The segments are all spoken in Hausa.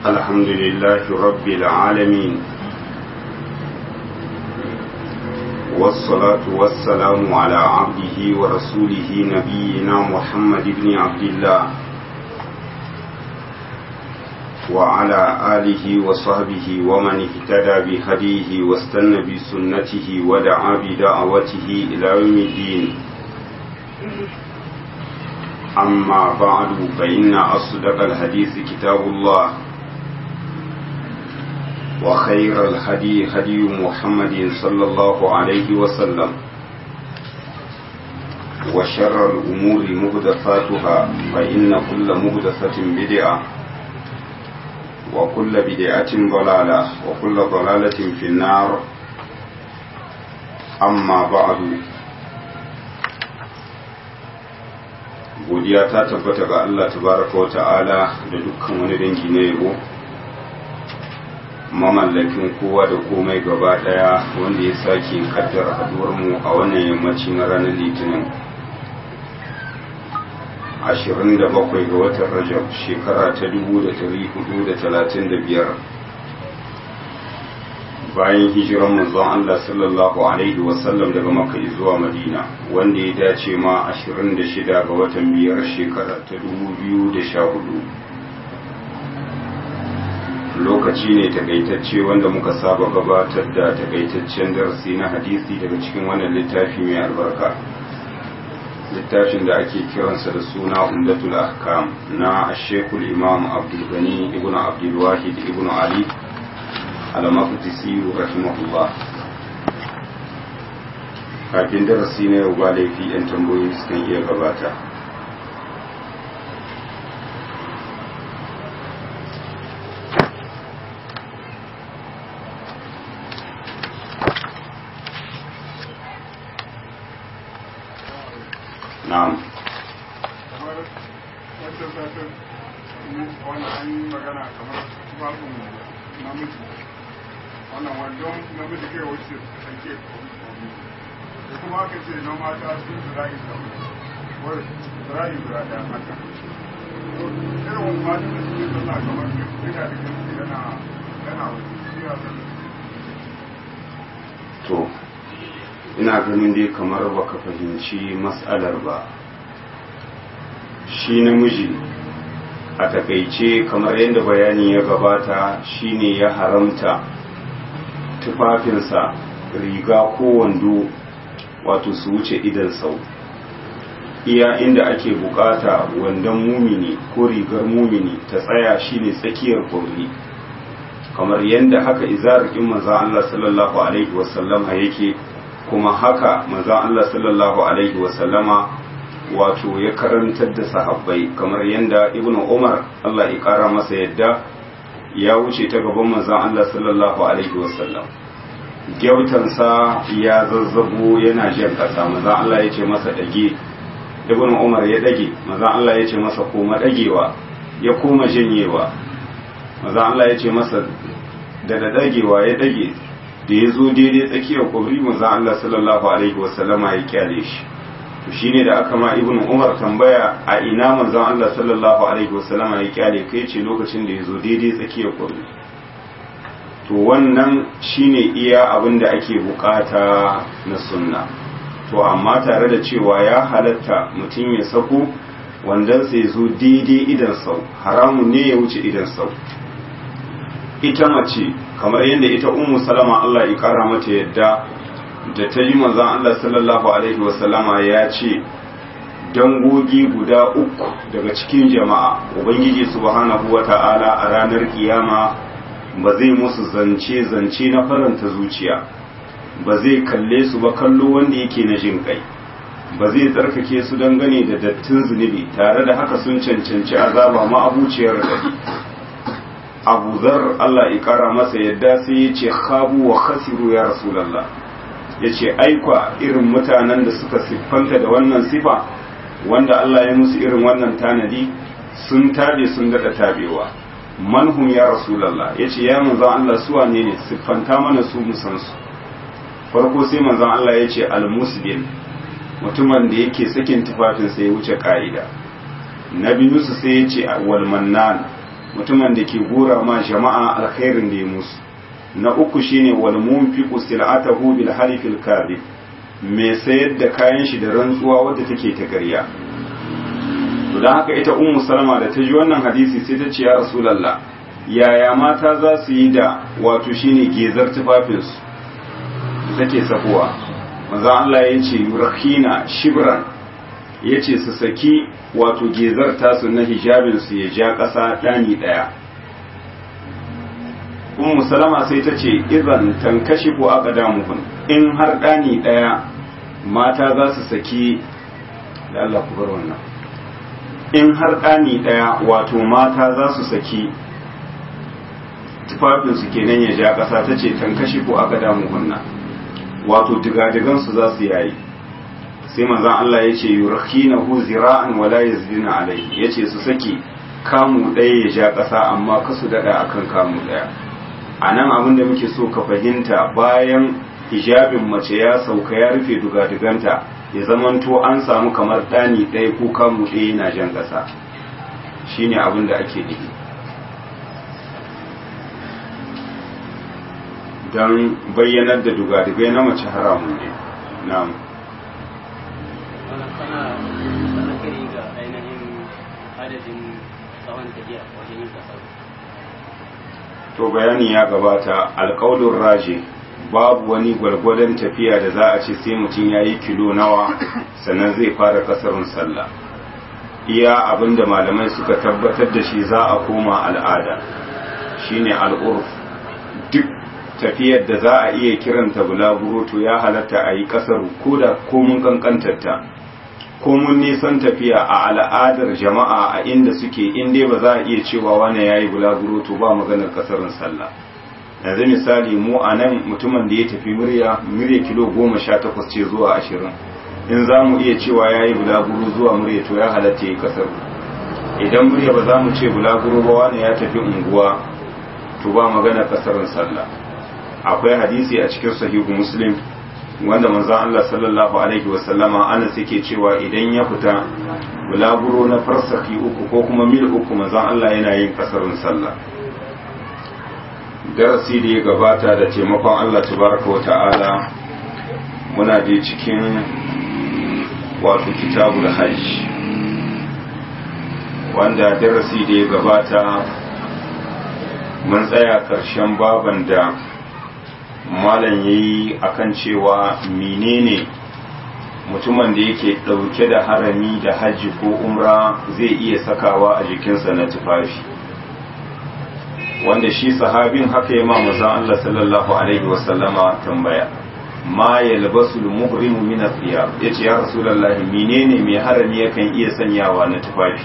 الحمد لله رب العالمين والصلاة والسلام على عبده ورسوله نبينا محمد بن عبد الله وعلى آله وصحبه ومن اهتدى بهديه واستنى بسنته ودعا بدعوته إلى يوم الدين أما بعد فإن أصدق الحديث كتاب الله وخير الهدي هدي محمد صلى الله عليه وسلم وشر الأمور مهدفاتها فإن كل مهدفة بدعة وكل بدعة ضلالة وكل ضلالة في النار أما بعد godiya ta tabbata ga Allah tabaraka wa ta'ala da dukkan wani dangi na yabo mamallakin kowa da komai gaba daya wanda ya sake kaddara haduwar mu a wannan yammaci na ranar litinin 27 ga watan rajab shekara ta 1435 bayan hijiran manzon Allah sallallahu alaihi wasallam daga Makka zuwa Madina wanda ya dace ma 26 ga watan biyar shekara ta 2014 lokaci ne takaitacce wanda muka saba gabatar da takaitaccen darasi na hadisi daga cikin wannan littafi mai albarka littafin da ake kiransa da suna umdatul ahkam na ashekul imam abdul gani ibn abdul wahid ibn ali al-maqdisi rahimahullah kafin darasi na yau ba laifi yan tambayoyi sukan iya gabata na'am kamar wancan satin wani an yi magana kamar tufafin namiji wannan wandon namiji kai wuce sanke da kuma aka ce na mata sun zira'i da wani zira'i guda ɗaya haka irin wani mata da suke zana kamar duka da kansu yana yana wuce shi ya zana to ina ganin dai kamar baka fahimci matsalar ba shi namiji a takaice kamar yadda bayani ya gabata shine ya haramta tufafinsa riga ko wando wato su wuce idan sau iya inda ake bukata wandon mumini ko rigar mumini ta tsaya shine tsakiyar kwauri kamar yadda haka izarikin manzan Allah sallallahu alaihi wasallama yake kuma haka manzan Allah sallallahu alaihi wasallama wato ya karantar da sahabbai kamar yadda ibn umar Allah ya kara masa yadda ya wuce ta gaban manzan Allah sallallahu alaihi wasallam gyautansa ya zazzabo yana jan kasa manzan Allah ya ce masa dage ibn umar ya dage manzan Allah ya ce masa koma dagewa ya koma janyewa manzan Allah ya ce masa da da dagewa ya dage da ya zo daidai tsakiyar kwabri manzan Allah sallallahu alaihi wasallama ya kyale shi to shine da aka ma ibn umar tambaya a ina manzon Allah sallallahu alaihi wasallama ya kyale kai ce lokacin da ya zo daidai tsakiyar kwabri to wannan shine iya abin da ake bukata na sunna to amma tare da cewa ya halatta mutum ya sako wandan sai zo daidai idan sau haramun ne ya wuce idan sau ita mace kamar yadda ita ummu salama Allah ya kara mata yadda da ta yi manzon Allah sallallahu alaihi wasallama ya ce dangogi guda uku daga cikin jama'a ubangiji subhanahu wata'ala a ranar kiyama ba zai musu zance zance na faranta zuciya ba zai kalle su ba kallo wanda yake na jin kai ba zai tsarkake su dangane da dattin zunubi tare da haka sun cancanci azaba ma abuciyar gari abu zar Allah ya kara masa yadda sai ya ce khabu wa khasiru ya rasulallah ya ce aikwa irin mutanen da suka siffanta da wannan sifa wanda Allah ya musu irin wannan tanadi sun tabe sun daɗa tabewa manhum ya rasulallah ya ce ya manzan Allah suwa ne ne siffanta mana su musansu farko sai manzan Allah ya ce al-musbil mutumin da yake sakin tufafinsa ya wuce ka'ida na biyu su sai ya ce wal mannan mutumin da ke gora ma jama'a alkhairin da ya musu na uku shine wal munfiqu sil'atahu bil halifil kadhib mai sayar da kayan shi da rantsuwa wadda take ta ƙarya to dan haka ita ummu salama da ta ji wannan hadisi sai ta ce ya rasulullah yaya mata za su yi da wato shine gezar tufafinsu da take sakuwa manzo Allah ya ce yurkhina shibran ya ce su saki wato gezar tasu na hijabinsu ya ja ƙasa ɗani ɗaya ummu salama sai ta ce idan tankashi ko aka damuhun in har ɗani ɗaya mata za su saki da Allah ku bar wannan in har ɗani ɗaya wato mata za su saki tufafinsu kenan ya ja ƙasa ta ce tankashi ko aka damuhun wato digadigansu za su yayi sai manzon Allah ya ce yurkhinahu zira'an wala yazdina alayhi yace su saki kamu ɗaya ya ja ƙasa amma kasu daɗa akan kamu ɗaya a nan abin da muke so ka fahimta bayan hijabin mace ya sauka ya rufe dugadiganta ya zamanto an samu kamar ɗani ɗaya ko kamu ɗaya yana jan ƙasa shine abin da ake nufi don bayyanar da dugadigai na mace haramun ne na'am kana sanakari ga ainihin adadin tsawon tafiya wajen yin kasar to bayani ya gabata alƙaulun raje babu wani gwargwadon tafiya da za a ce sai mutum ya yi kilo nawa sannan zai fara kasarun sallah iya abinda malamai suka tabbatar da shi za a koma al'ada shine al'urf duk tafiyar da za a iya kiranta bulaguro to ya halatta a yi kasar ko da komun kankantarta komun nisan tafiya a al'adar jama'a a inda suke inda ba za a iya cewa wani ya yi bulaguro to ba maganar kasarin sallah yanzu misali mu a nan mutumin da ya tafi murya murya kilo goma sha takwas ce zuwa ashirin in za mu iya cewa ya yi bulaguro zuwa murya to ya halatta ya yi kasar idan murya ba za mu ce bulaguro ba wani ya tafi unguwa to ba maganar kasarin sallah akwai hadisi a cikin sahihu muslim wanda manzon Allah sallallahu alaihi wasallama ana suke cewa idan ya fita bulaguro na farsaki uku ko kuma mil uku manzon Allah yana yin kasarin sallah darasi da ya gabata da taimakon Allah tabaraka wa ta'ala muna je cikin wato kitabul hajj wanda darasi da ya gabata mun tsaya karshen baban da malam ya yi a kan cewa menene mutumin da yake ɗauke da harami da hajji ko umra zai iya sakawa a jikinsa na tufafi wanda shi sahabin haka ya mamuza Allah sallallahu alaihi wasallama tambaya ma ya labasu muhrimu min athiyab yace ya rasulullahi menene mai harami yakan iya sanyawa na tufafi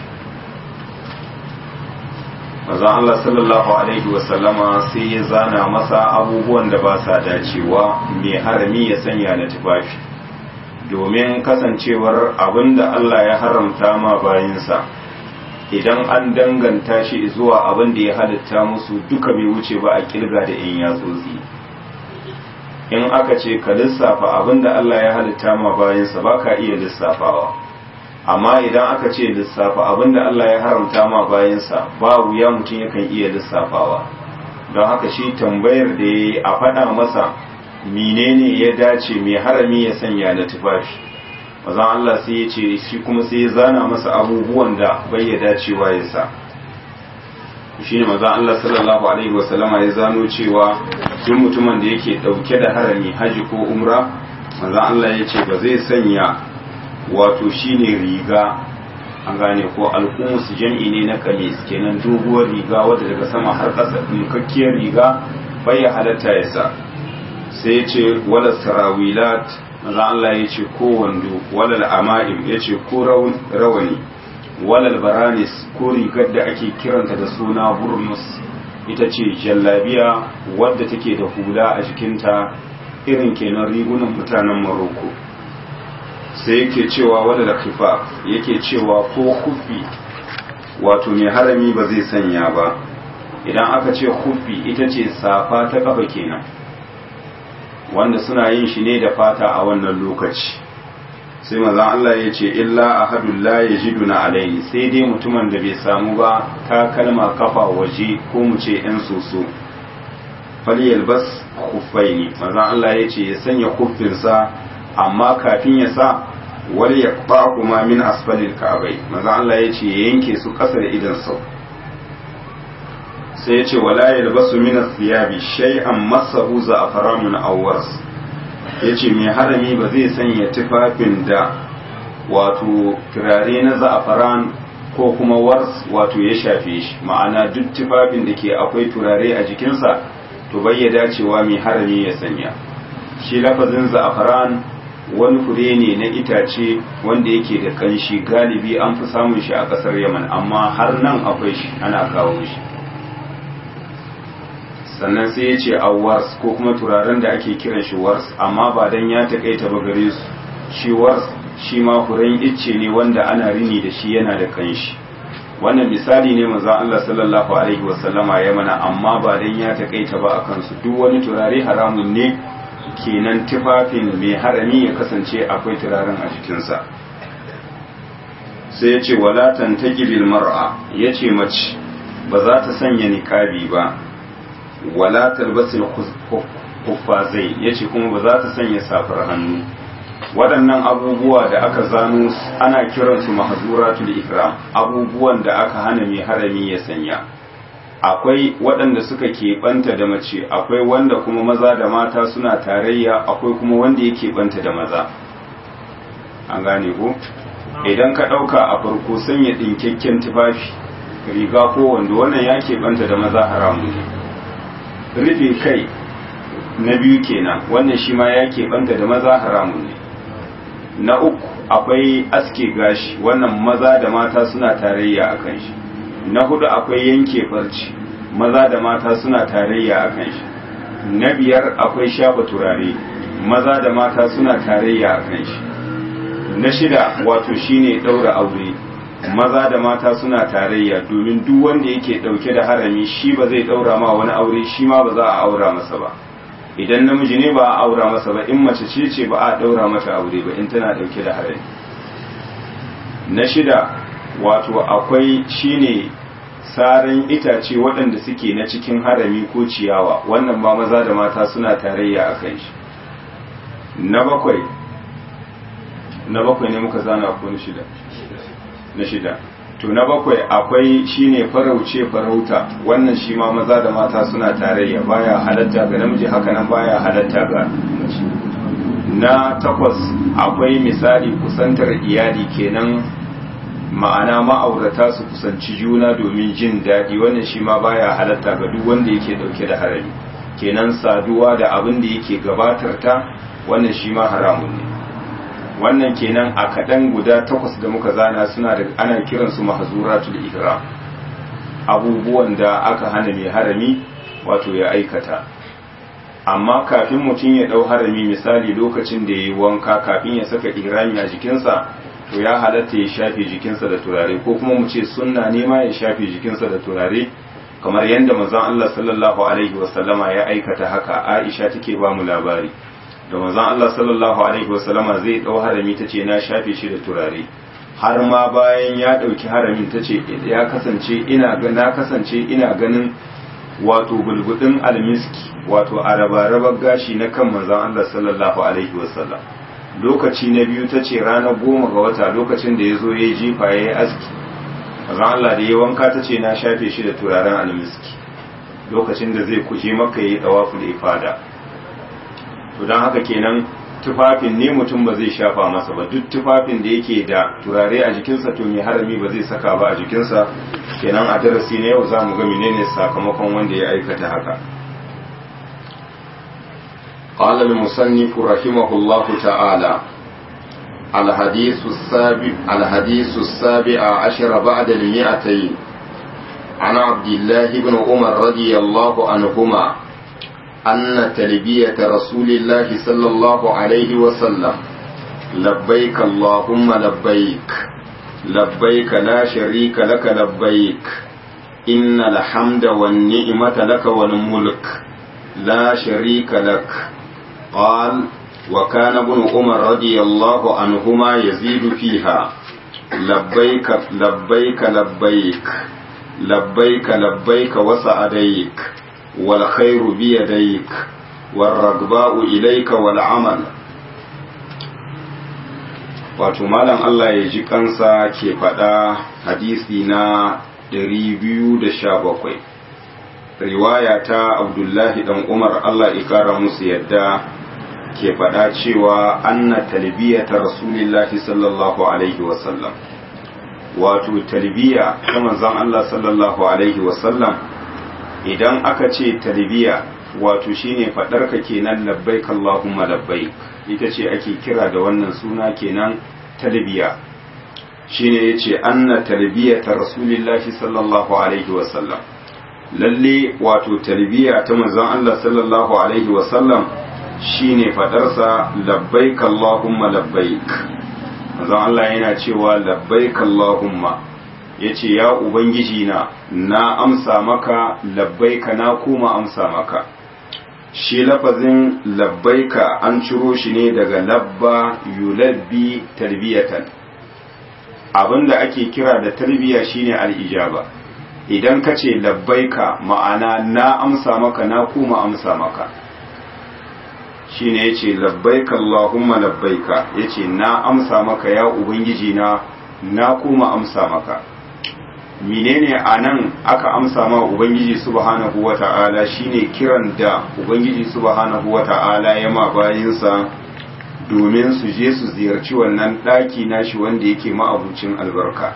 manzon Allah sallallahu alaihi wasallama sai ya zana masa abubuwan da ba sa dacewa mai harami ya sanya na tufafi domin kasancewar abinda Allah ya haramta ma bayinsa idan an danganta shi zuwa abin da ya halitta musu duka bai wuce ba a kirga da in yatsotsi in aka ce ka lissafa abin da Allah ya halitta ma bayinsa ba ka iya lissafawa amma idan aka ce lissafa abinda Allah ya haramta ma bayansa babu ya mutum yakan iya lissafawa don haka shi tambayar da ya a faɗa masa menene ya dace mai harami ya sanya na tufafi mazan Allah sai ya ce shi kuma sai ya zana masa abubuwan da bai ya dacewa ya sa shi ne mazan Allah sallallahu alaihi wasallama ya zano cewa duk mutumin da yake ɗauke da harami haji ko umra mazan Allah ya ce ba zai sanya wato shine riga an gane ko alkumus jam'i ne na kamis kenan doguwar riga wadda daga sama har ƙasa dukakkiyar riga bai ya halatta ya sa sai ya ce wala sarawilat maza Allah ya ce ko wando wala ama'im ya ce ko rawani wala baranis ko rigar da ake kiranta da suna burnus ita ce jallabiya wadda take da hula a jikinta irin kenan rigunan mutanen maroko sai yake cewa wadda da kifa yake cewa ko kufi wato mai harami ba zai sanya ba idan aka ce kufi ita ce safa ta kafa kenan wanda suna yin shi ne da fata a wannan lokaci sai mazan Allah ya ce illa ahadun la yajiduna alaihi sai dai mutumin da bai samu ba ta kalma kafa waje ko mu ce yan soso falyalbas khuffaini mazan Allah ya ce ya sanya kuffinsa amma kafin ya sa wal yaqba kuma min asfalil ka'bai mazan Allah ya ce ya yanke su ƙasa da idan sau sai ya ce wala yalbasu min athiyabi shay'an masahu za'faramun aw wars yace mai harami ba zai sanya tufafin da wato turare na za'afaran ko kuma wars wato ya shafe shi ma'ana duk tufafin da ke akwai turare a jikinsa to bai ya dacewa mai harami ya sanya shi lafazin za'afaran wani fure ne na itace wanda yake da kanshi galibi an fi samun shi a ƙasar yaman amma har nan akwai shi ana kawo shi sannan sai ya ce a wars ko kuma turaren da ake kiran shi wars amma ba dan ya takaita ba gare su shi wars shi ma furen icce ne wanda ana rini da shi yana da kanshi wannan misali ne manzo Allah sallallahu alaihi wasallama ya mana amma ba dan ya takaita ba akan su duk wani turare haramun ne kenan tufafin mai harami ya kasance akwai turaren a jikinsa sai ya ce wala tantajibil mar'a yace mace ba za ta sanya niqabi ba wala talbasil kuffazai yace kuma ba za ta sanya safar hannu waɗannan abubuwa da aka zano ana kiransu mahzuratul ikram abubuwan da aka hana mai harami ya sanya akwai waɗanda suka keɓanta da mace akwai wanda kuma maza da mata suna tarayya akwai kuma wanda ya keɓanta da maza an gane ko idan ka ɗauka a farko sanya ɗinkakken tufafi riga ko wanda wannan ya keɓanta da maza haramun ne rufe kai na biyu kenan wannan shi ma ya keɓanta da maza haramun ne na uku akwai aske gashi wannan maza da mata suna tarayya a kan shi na hudu akwai yanke farci maza da mata suna tarayya a kan shi na biyar akwai shafa turare maza da mata suna tarayya a kan shi na shida wato shine ɗaura aure maza da mata suna tarayya domin duk wanda yake dauke da harami shi ba zai daura ma wani aure shi ma ba za a aura masa ba idan namiji ne ba a aura masa ba in mace ce ce ba a daura mata aure ba in tana dauke da harami na shida wato akwai shine saran itace waɗanda suke na cikin harami ko ciyawa wannan ba maza da mata suna tarayya a kan shi na bakwai na bakwai ne muka zana ko na shida na shida to na bakwai akwai shine farauce farauta wannan shi ma maza da mata suna tarayya baya halatta ga namiji haka nan baya halatta ga mace na takwas akwai misali kusantar iyali kenan ma'ana ma'aurata su kusanci juna domin jin daɗi wannan shi ma baya halatta ga duk wanda yake dauke da harami kenan saduwa da abin da yake gabatar ta wannan shi ma haramun ne wannan kenan a kaɗan guda takwas da muka zana suna da ana kiransu mahzuratul ihram abubuwan da aka hana mai harami wato ya aikata amma kafin mutum ya ɗau harami misali lokacin da ya yi wanka kafin ya saka ihrami a jikinsa to ya halatta ya shafe jikinsa da turare ko kuma mu ce sunna ne ma ya shafe jikinsa da turare kamar yadda manzon Allah sallallahu alaihi wasallama ya aikata haka Aisha take ba mu labari da manzon Allah sallallahu alaihi wasallama zai dau harami tace na shafe shi da turare har ma bayan ya dauki haramin tace ya kasance ina ga na kasance ina ganin wato bulbudin almiski wato araba gashi na kan manzon Allah sallallahu alaihi wasallam lokaci na biyu tace ranar goma ga wata lokacin da yazo yayi jifa yayi aski manzon Allah da ya wanka tace na shafe shi da turaren almiski lokacin da zai kuje maka yayi tawaful ifada to don haka kenan tufafin ne mutum ba zai shafa masa ba duk tufafin da yake da turare a jikinsa to mai harami ba zai saka ba a jikinsa kenan a darasi na yau za mu ga menene sakamakon wanda ya aikata haka قال المصنف رحمه الله تعالى الحديث السابع الحديث السابع عشر بعد المئتين عن عبد الله بن عمر رضي الله عنهما أن تلبية رسول الله صلى الله عليه وسلم لبيك اللهم لبيك لبيك لا شريك لك لبيك إن الحمد والنعمة لك والملك لا شريك لك قال وكان ابن عمر رضي الله عنهما يزيد فيها لبيك لبيك لبيك لبيك لبيك وسعديك والخير بيديك والرغباء إليك والعمل wato malam Allah ya ji kansa ke faɗa hadisi na 217 riwaya ta abdullahi dan umar Allah ya kara musu yadda ke faɗa cewa anna talbiyata rasulillahi sallallahu alaihi wasallam wato talbiya ta manzon Allah sallallahu alaihi wasallam idan aka ce talbiya wato shine faɗar ka kenan labbaik Allahumma labbaik ita ce ake kira da wannan suna kenan talbiya shine yace anna talbiyata rasulillahi sallallahu alaihi wasallam lalle wato talbiya ta manzon Allah sallallahu alaihi wasallam shine fadarsa labbaik Allahumma labbaik manzon Allah yana cewa labbaik Allahumma yace ya ubangiji na na amsa maka labbaika na kuma amsa maka shi lafazin labbaika an ciro shi ne daga labba yulabbi tarbiyatan abinda ake kira da tarbiya shine al-ijaba idan ka ce labbaika ma'ana na amsa maka na kuma amsa maka shine yace labbaika Allahumma labbaika yace na amsa maka ya ubangiji na na kuma amsa maka menene anan aka amsa ma ubangiji subhanahu wata'ala shine kiran da ubangiji subhanahu wata'ala ya ma bayinsa domin su je su ziyarci wannan daki nashi wanda yake ma'abucin albarka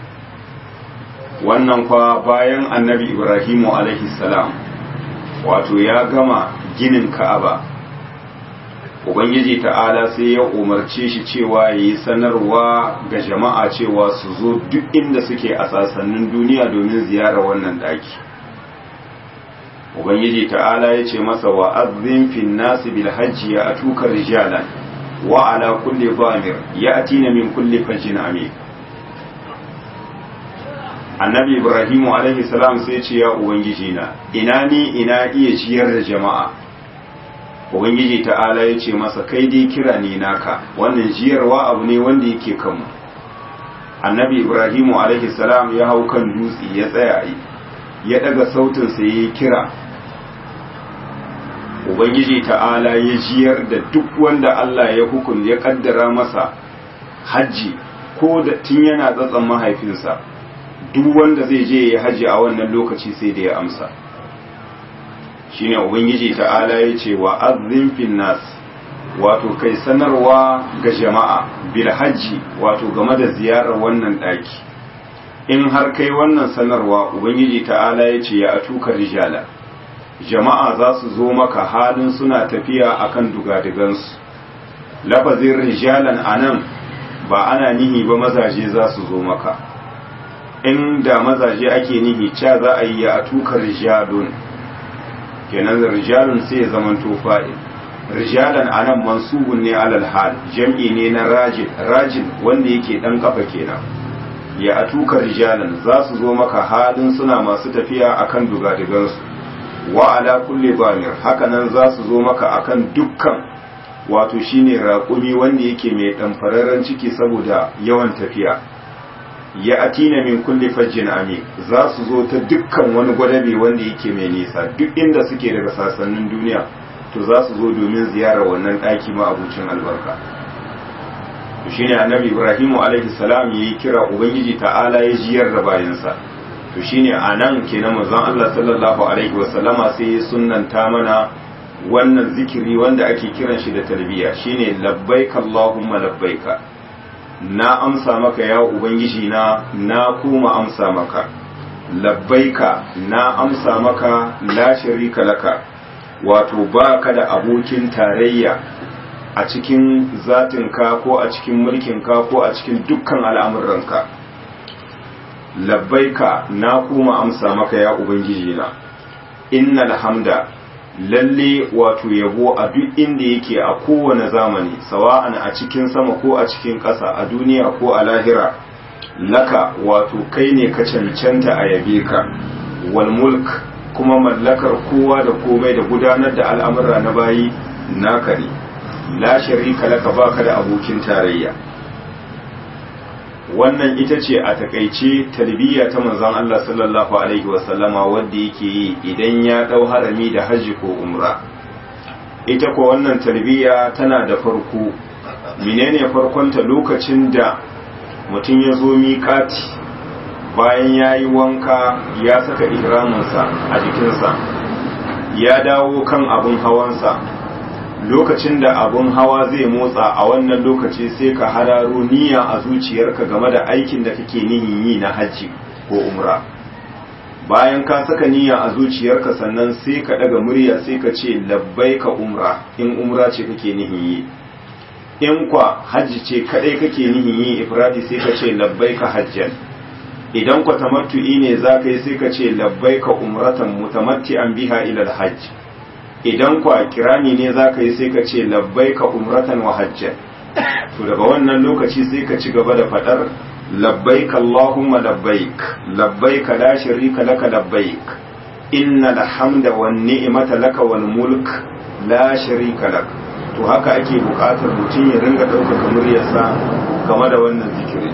wannan kwa bayan annabi ibrahimu alaihi salam wato ya gama ginin ka'aba ubangiji ta'ala sai ya umarce shi cewa ya yi sanarwa ga jama'a cewa su zo duk inda suke a sassanin duniya domin ziyarar wannan daki ubangiji ta'ala ya ce masa wa azin fin nasi bil hajji ya atuka rijalan wa ala kulli zamir ya atina min kulli fajjin amin annabi ibrahimu alaihi salam sai ce ya ubangiji na ina ni ina iya ciyar da jama'a ubangiji ta'ala ya ce masa kai dai kira ne naka wannan jiyarwa abu ne wanda yake kanmu annabi ibrahimu alaihi salam ya hau kan dutse ya tsaya ya daga sautin sa yayi kira ubangiji ta'ala ya jiyar da duk wanda Allah ya hukun ya kaddara masa hajji ko da tun yana tsatsan mahaifinsa duk wanda zai je ya haji a wannan lokaci sai da ya amsa shine ubangiji ta'ala ya ce wa azzin fin nas wato kai sanarwa ga jama'a bil hajji wato game da ziyarar wannan daki in har kai wannan sanarwa ubangiji ta'ala ya ce ya atuka rijala jama'a za su zo maka halin suna tafiya akan dugadigansu lafazin rijalan anan ba ana nihi ba mazaje za su zo maka in da mazaje ake nihi ca za a yi a tuka rijalun kenan rijalun sai ya zama fa'il rijalan anan mansubun ne alal hal jam'i ne na rajin rajin wanda yake dan kafa kenan ya a tuka rijalan za su zo maka halin suna masu tafiya akan dugadigansu wa ala kulli bamir hakanan za su zo maka akan dukkan wato shine raƙumi wanda yake mai ɗanfararren ciki saboda yawan tafiya ya atina min kulli fajjin ami za su zo ta dukkan wani gwadabe wanda yake mai nisa duk inda suke daga sassanin duniya to za su zo domin ziyarar wannan ɗaki ma abucin albarka to shine annabi ibrahimu alaihi salam yayi kira ubangiji ta'ala ya jiyar da bayansa to shine anan kenan manzon Allah sallallahu alaihi wasallama sai ya sunnanta mana wannan zikiri wanda ake kiran shi da talbiya shine labbaika allahumma labbaika na amsa maka ya ubangiji na na kuma amsa maka labbaika na amsa maka la sharika laka wato baka da abokin tarayya a cikin zatinka ko a cikin mulkinka ko a cikin dukkan al'amuranka labbaika na kuma amsa maka ya ubangiji na innal hamda lalle wato yabo a duk inda yake a kowane zamani sawa'an a cikin sama ko a cikin ƙasa a duniya ko a lahira laka wato kai ne ka cancanta a yabe ka wal mulk kuma mallakar kowa da komai da gudanar da al'amura na bayi naka ne la sharika laka baka da abokin tarayya wannan ita ce a takaice talbiya ta manzon Allah sallallahu alaihi wasallama wanda yake yi idan ya dau harami da hajji ko umra ita ko wannan talbiya tana da farko menene farkonta lokacin da mutum ya zo miƙati bayan ya yi wanka ya saka ihraminsa a jikinsa ya dawo kan abin hawansa lokacin da abun hawa zai motsa a wannan lokaci sai ka hararo niyya a zuciyarka game da aikin da kake nihin yi na hajji ko umra bayan ka saka niyya a zuciyarka sannan sai ka daga murya sai ka ce labbai ka umra in umra ce kake nihin yi in kwa hajji ce kadai kake nihin yi ifradi sai ka ce labbai ka hajjan idan kwa tamattu'i ne za ka yi sai ka ce labbai ka umratan mutamatti'an biha ila hajj idan kwa kirani ne za ka yi sai ka ce labbai ka umratan wa hajjan to daga wannan lokaci sai ka ci gaba da faɗar labbaik Allahumma labbaik labbaik la sharika laka labbaik inna alhamda wan ni'mata laka wal mulk la sharika lak to haka ake buƙatar mutum ya ringa ɗaukaka muryarsa game da wannan zikiri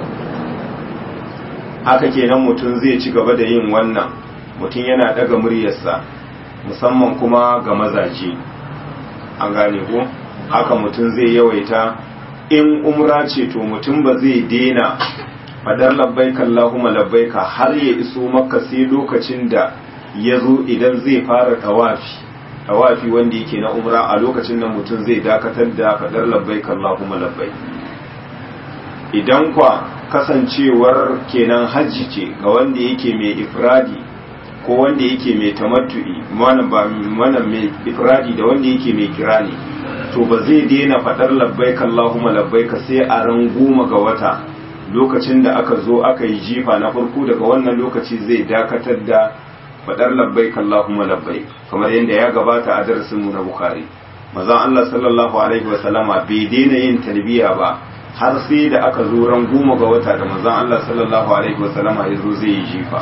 haka kenan mutum zai ci gaba da yin wannan mutum yana ɗaga muryarsa musamman kuma ga mazaje an gane ko haka mutum zai yawaita in umra ce to mutum ba zai dena fadar labbaika Allahumma labbaika har ya iso maka sai lokacin da ya zo idan zai fara tawafi tawafi wanda yake na umra a lokacin nan mutum zai dakatar da fadar labbaika Allahumma labbaik idan kwa kasancewar kenan hajji ce ga wanda yake mai ifradi ko wanda yake mai tamattu'i mana ba mana mai ifradi da wanda yake mai kirani to ba zai daina fadar labbaika Allahumma labbaika sai a ran goma ga wata lokacin da aka zo aka yi jifa na farko daga wannan lokaci zai dakatar da fadar labbaika Allahumma labbaik kamar yadda ya gabata a darasin mu na Bukhari manzon Allah sallallahu alaihi wa sallama bai daina yin talbiya ba har sai da aka zo ran goma ga wata da manzon Allah sallallahu alaihi wa sallama ya zo zai yi jifa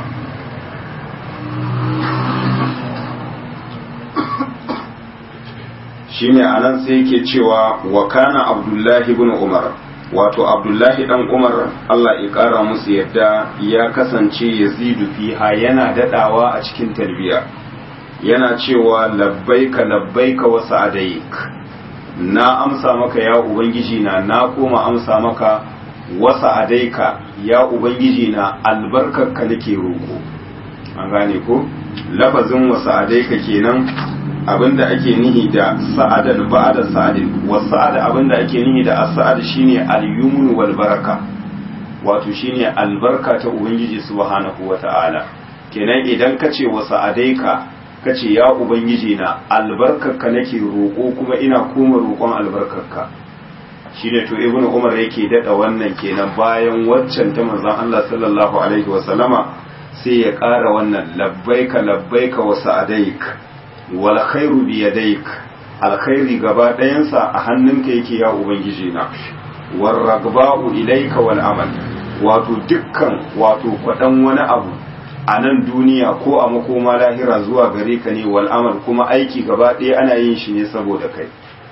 shine anan sai yake cewa wa kana abdullahi ibn umar wato abdullahi dan umar Allah ya kara musu yadda ya kasance yazidu fiha yana dadawa a cikin talbiya yana cewa labbaika labbaika wa sa'adaik na amsa maka ya ubangiji na na koma amsa maka wa sa'adaika ya ubangiji na albarkarka nake roko an gane ko lafazin wa sa'adaika kenan abinda ake nihi da sa'adan ba'da sa'adin wa sa'ada abinda ake nihi da as-sa'ad shine al-yumn wal baraka wato shine albarka ta ubangiji subhanahu wata'ala kenan idan kace wa sa'adaika kace ya ubangiji na albarkarka nake roko kuma ina koma roƙon albarkarka shine to ibnu umar yake dada wannan kenan bayan waccan ta manzon Allah sallallahu alaihi wa sallama sai ya ƙara wannan labbaika labbaika wa sa'adaika wal khairu bi yadayk alkhairi gaba ɗayansa a hannunka yake ya ubangiji na war ragba'u ilayka wal amal wato dukkan wato kwadan wani abu a nan duniya ko a makoma lahira zuwa gare ka ne wal amal kuma aiki gaba ɗaya ana yin shi ne saboda kai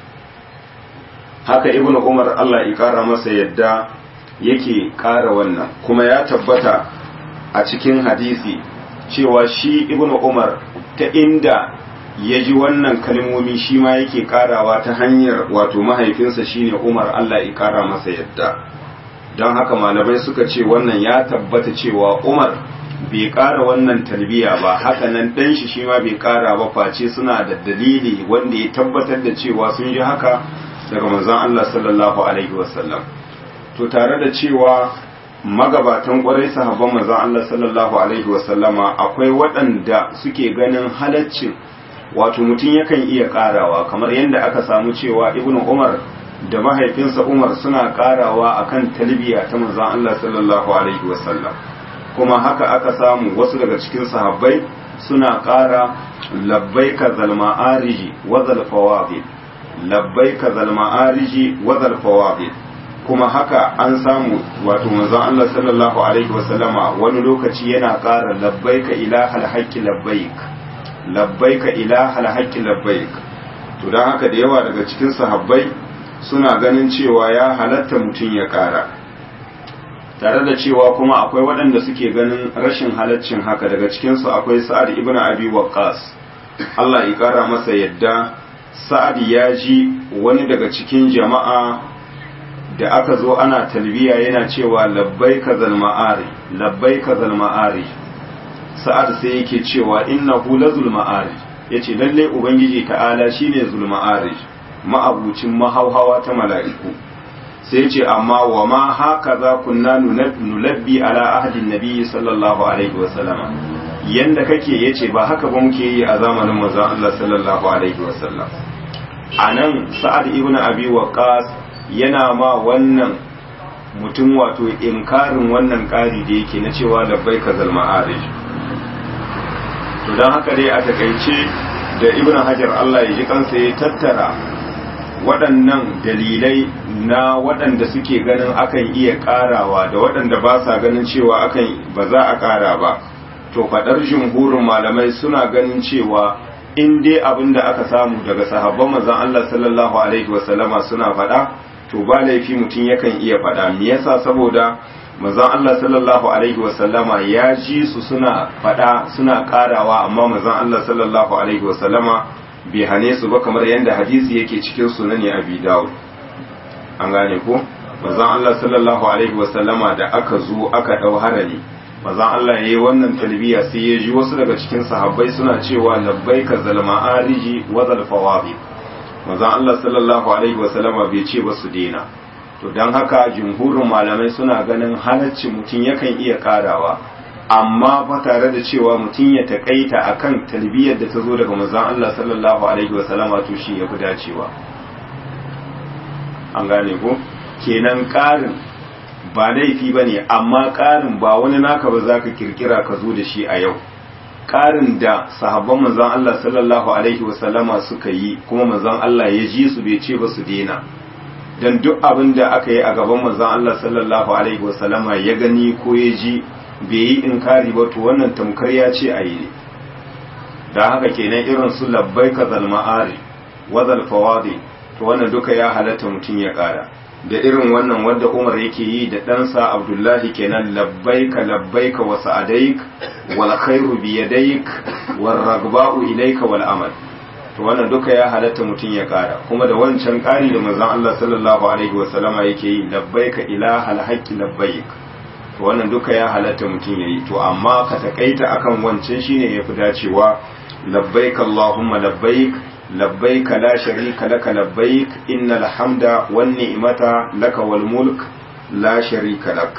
haka ibnu umar Allah ya kara masa yadda yake kara wannan kuma ya tabbata a cikin hadisi cewa shi ibnu umar ta inda ya ji wannan kalmomi shi ma yake karawa ta hanyar wato mahaifinsa shine Umar Allah ya kara masa yadda don haka malamai suka ce wannan ya tabbata cewa Umar bai kara wannan talbiya ba haka nan dan shi shi ma bai kara ba face suna da dalili wanda ya tabbatar da cewa sun ji haka daga manzon Allah sallallahu alaihi wasallam to tare da cewa magabatan kwarai sahabban manzon Allah sallallahu alaihi wasallama akwai waɗanda suke ganin halaccin wato mutum yakan iya karawa kamar yadda aka samu cewa ibnu umar da mahaifinsa umar suna karawa akan talbiya ta manzon Allah sallallahu alaihi wasallam kuma haka aka samu wasu daga cikin sahabbai suna kara labbaika zal ma'ariji wa zal fawabil labbaika zal ma'ariji wa zal fawabil kuma haka an samu wato manzon Allah sallallahu alaihi wasallama wani lokaci yana kara labbaika ilahal haqqi labbaik labbaika ilaha alhaqqi labbaik to dan haka da yawa daga cikin sahabbai suna ganin cewa ya halatta mutum ya ƙara tare da cewa kuma akwai waɗanda suke ganin rashin halaccin haka daga cikinsu akwai sa'ad ibn abi waqqas Allah ya ƙara masa yadda sa'ad ya ji wani daga cikin jama'a da aka zo ana talbiya yana cewa labbai ka zalma'ari labbai ka zalma'ari sa'ad sai yake cewa innahu la zulma'ari yace lalle ubangiji ta'ala shine zulma'ari ma'abucin mahauhawa ta mala'iku sai ce amma wa ma haka za kunna nulabbi ala ahadin nabi sallallahu alaihi wa sallama yanda kake yace ba haka ba muke yi a zamanin manzon Allah sallallahu alaihi wa sallam anan sa'ad ibn abi waqas yana ma wannan mutum wato inkarin wannan ƙari da yake na cewa labbai ka zalma arish to don haka dai a takaice da ibn hajar Allah ya ji kansa ya tattara waɗannan dalilai na waɗanda suke ganin akan iya ƙarawa da waɗanda ba sa ganin cewa akan ba za a ƙara ba to faɗar jumhurin malamai suna ganin cewa in dai abin da aka samu daga sahabban manzon Allah sallallahu alaihi wasallama suna faɗa to ba laifi mutum yakan iya faɗa me yasa saboda manzon Allah sallallahu alaihi wasallama ya ji su suna faɗa suna ƙarawa amma manzon Allah sallallahu alaihi wasallama bai hane su ba kamar yadda hadisi yake cikin sunani abi dawud an gane ko manzon Allah sallallahu alaihi wasallama da aka zo aka dau harali manzon Allah yayi wannan talbiya sai ya ji wasu daga cikin sahabbai suna cewa labbaika zalma ariji wa zal fawadi manzon Allah sallallahu alaihi wasallama bai ce ba su dena to dan haka jumhurin malamai suna ganin halacci mutum yakan iya karawa amma fa tare da cewa mutum ya takaita akan talbiyar da ta zo daga manzon Allah sallallahu alaihi wasallama to shi yafi dacewa an gane ko kenan ƙarin ba laifi ba ne amma ƙarin ba wani naka ba za ka kirkira ka zo da shi a yau ƙarin da sahabban manzon Allah sallallahu alaihi wasallama suka yi kuma manzon Allah ya ji su bai ce ba su dena dan duk abin da aka yi a gaban manzon Allah sallallahu alaihi wasallama ya gani ko ya ji bai yi inkari ba to wannan tamkar ya ce a yi ne da haka kenan irin su labbaika zalma'ari wa zalfawadi to wannan duka ya halatta mutum ya ƙara da irin wannan wanda Umar yake yi da ɗansa Abdullahi kenan labbaika labbaika wa sa'adaik wal khairu bi yadaik wal ragba'u ilayka wal amal to wannan duka ya halatta mutum ya ƙara kuma da wancan ƙari da manzon Allah sallallahu alaihi wa sallama yake yi labbaika ilahal haqqi labbaik to wannan duka ya halatta mutum yayi to amma ka takaita akan wancan shine yafi dacewa labbaik allahumma labbaik لبيك لا شريك لك لبيك إن الحمد والنعمة لك والملك لا شريك لك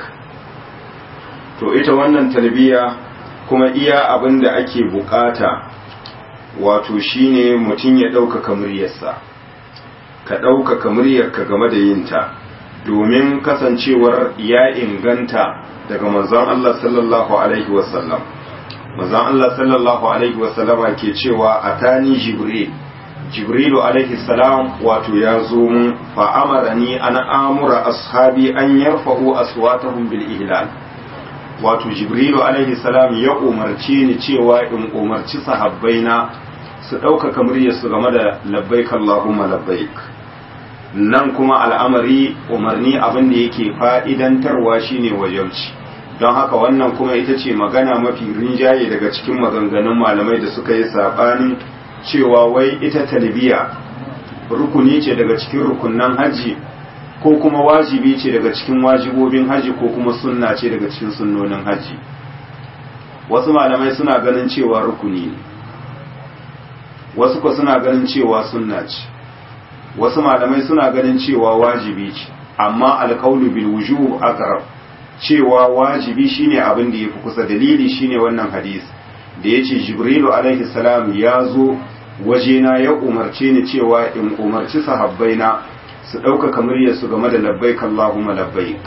to ita wannan talbiya kuma iya abin da ake bukata wato shine mutum ya ɗaukaka muryarsa ka ɗaukaka muryarka game da yinta domin kasancewar ya inganta daga manzon Allah sallallahu alaihi wasallam manzon Allah sallallahu alaihi wasallama ke cewa atani jibril jibrilu alaihi salam wato ya zo mun fa amarani an amura ashabi an yarfa'u aswatahum bil ihlal wato jibrilu alaihi salam ya umarce ni cewa in umarci sahabbaina su ɗaukaka muryarsu game da labbaik allahumma labbaik nan kuma al'amari umarni abin da yake fa'idantarwa shine wajauci don haka wannan kuma ita ce magana mafi rinjaye daga cikin maganganun malamai da suka yi saɓanin cewa wai ita talbiya rukuni ce daga cikin rukunnan haji ko kuma wajibi ce daga cikin wajibobin haji ko kuma sunna ce daga cikin sunnonin haji wasu malamai suna ganin cewa rukuni ne wasu ko suna ganin cewa sunna ce wasu malamai suna ganin cewa wajibi ce amma alkaulu bil wujub aqrab cewa wajibi shine abin da yafi kusa dalili shine wannan hadisi da yace jibrilu alaihi salam ya zo wajena ya umarce ni cewa in umarci sahabbaina su ɗaukaka muryarsu game da labbaik Allahumma labbaik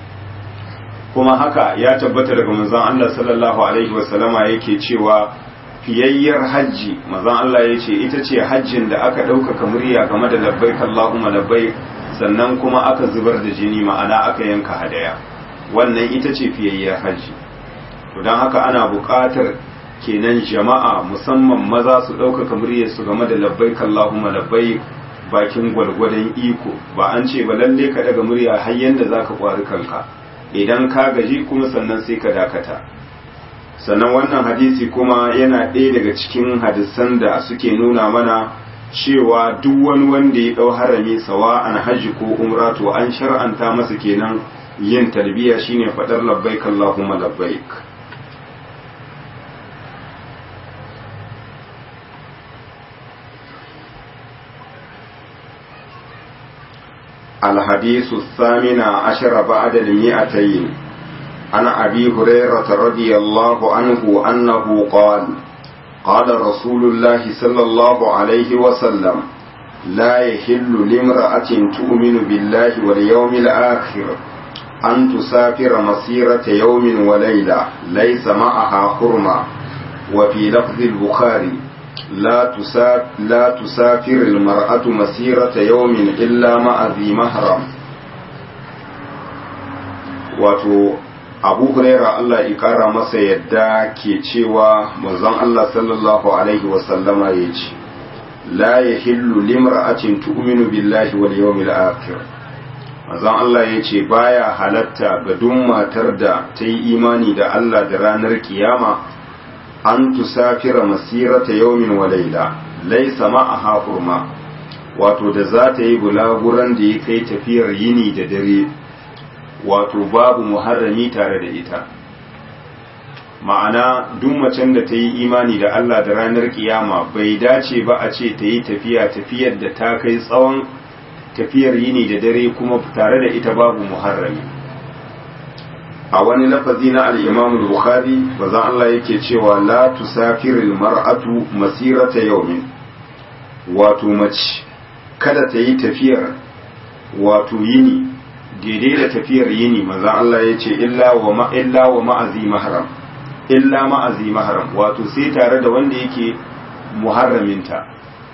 kuma haka ya tabbata daga manzon Allah sallallahu alaihi wasallama yake cewa fiyayyar hajji manzon Allah ya ce ita ce hajjin da aka ɗaukaka murya game da labbaik Allahumma labbaik sannan kuma aka zubar da jini ma'ana aka yanka hadaya wannan ita ce fiyayyar hajji to don haka ana buƙatar kenan jama'a musamman maza su ɗaukaka muryarsu game da labbaik Allahumma labbaik bakin gwalgwadon iko ba an ce ba lalle ka daga murya har yanda zaka kwari kanka idan ka gaji kuma sannan sai ka dakata sannan wannan hadisi kuma yana ɗaya daga cikin hadisan da suke nuna mana cewa duk wani wanda ya ɗau harami sawa an hajji ko umra to an shar'anta masa kenan yin talbiya shine faɗar labbaik Allahumma labbaik الحديث الثامن عشر بعد المئتين عن أبي هريرة رضي الله عنه أنه قال قال رسول الله صلى الله عليه وسلم لا يحل لامرأة تؤمن بالله واليوم الآخر أن تسافر مسيرة يوم وليلة ليس معها حرمة وفي لفظ البخاري لا تسافر, لا تسافر المرأة مسيرة يوم إلا مع ذي محرم wato abu huraira Allah ya kara masa yadda ke cewa manzon Allah sallallahu alaihi wasallama ya ce la yahillu limra'atin tu'minu billahi wal yawmil akhir manzon Allah ya ce baya halatta ga duk matar da ta yi imani da Allah da ranar kiyama an tusafira masirata yawmin wa laila laysa ma'aha hurma wato da za ta yi bulaguran da ya kai tafiyar yini da dare wato babu muharrami tare da ita ma'ana duk macen da ta yi imani da Allah da ranar kiyama bai dace ba a ce ta yi tafiya tafiyar da ta kai tsawon tafiyar yini da dare kuma tare da ita babu muharrami a wani lafazi na al-Imam Bukhari bazan Allah yake cewa la tusafiril mar'atu masirata yawmin wato mace kada ta yi tafiyar wato yini daidai da tafiyar yini maza Allah ya ce illa wa illa wa ma'azi mahram illa ma'azi mahram wato sai tare da wanda yake muharraminta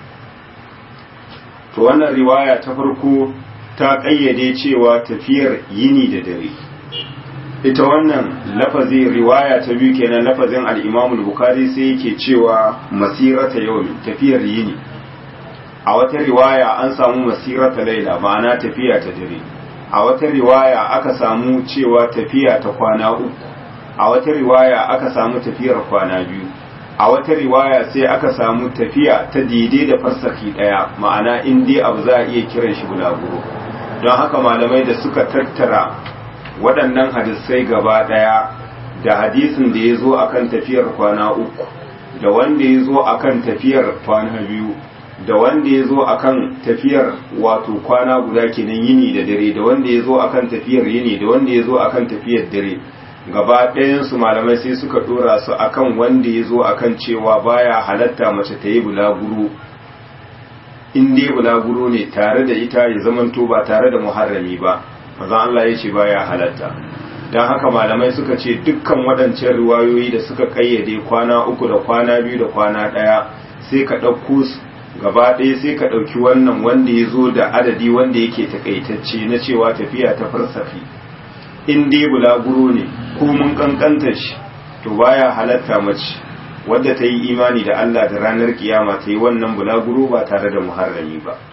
to wannan riwaya ta farko ta kayyade cewa tafiyar yini da dare ita wannan lafazi riwaya ta biyu kenan lafazin al-Imam al-Bukhari sai yake cewa masirata yawmin tafiyar yini a wata riwaya an samu masirata laila ma'ana tafiya ta dare a wata riwaya aka samu cewa tafiya ta kwana uku a wata riwaya aka samu tafiyar kwana biyu a wata riwaya sai aka samu tafiya ta daidai da farsaki daya ma'ana in dai abu za a iya kiran shi bulaguro don haka malamai da suka tattara waɗannan hadisai gaba daya da hadisin da ya zo akan tafiyar kwana uku da wanda ya zo akan tafiyar kwana biyu da wanda ya zo a kan tafiyar wato kwana guda kenan yini da dare da wanda ya zo a kan tafiyar yini da wanda ya zo a kan tafiyar dare gaba ɗayansu malamai sai suka ɗora su a kan wanda ya zo a kan cewa baya halatta mace ta yi bulaguro in dai bulaguro ne tare da ita ya zamanto ba tare da muharrami ba maza Allah ya ce baya halatta don haka malamai suka ce dukkan waɗancan riwayoyi da suka ƙayyade kwana uku da kwana biyu da kwana ɗaya sai ka ɗauko su gaba ɗaya sai ka ɗauki wannan wanda ya zo da adadi wanda yake takaitacce na cewa tafiya ta farsafi in dai bulaguro ne ko mun kankanta shi to baya halatta mace wadda ta yi imani da Allah da ranar kiyama ta yi wannan bulaguro ba tare da muharrami ba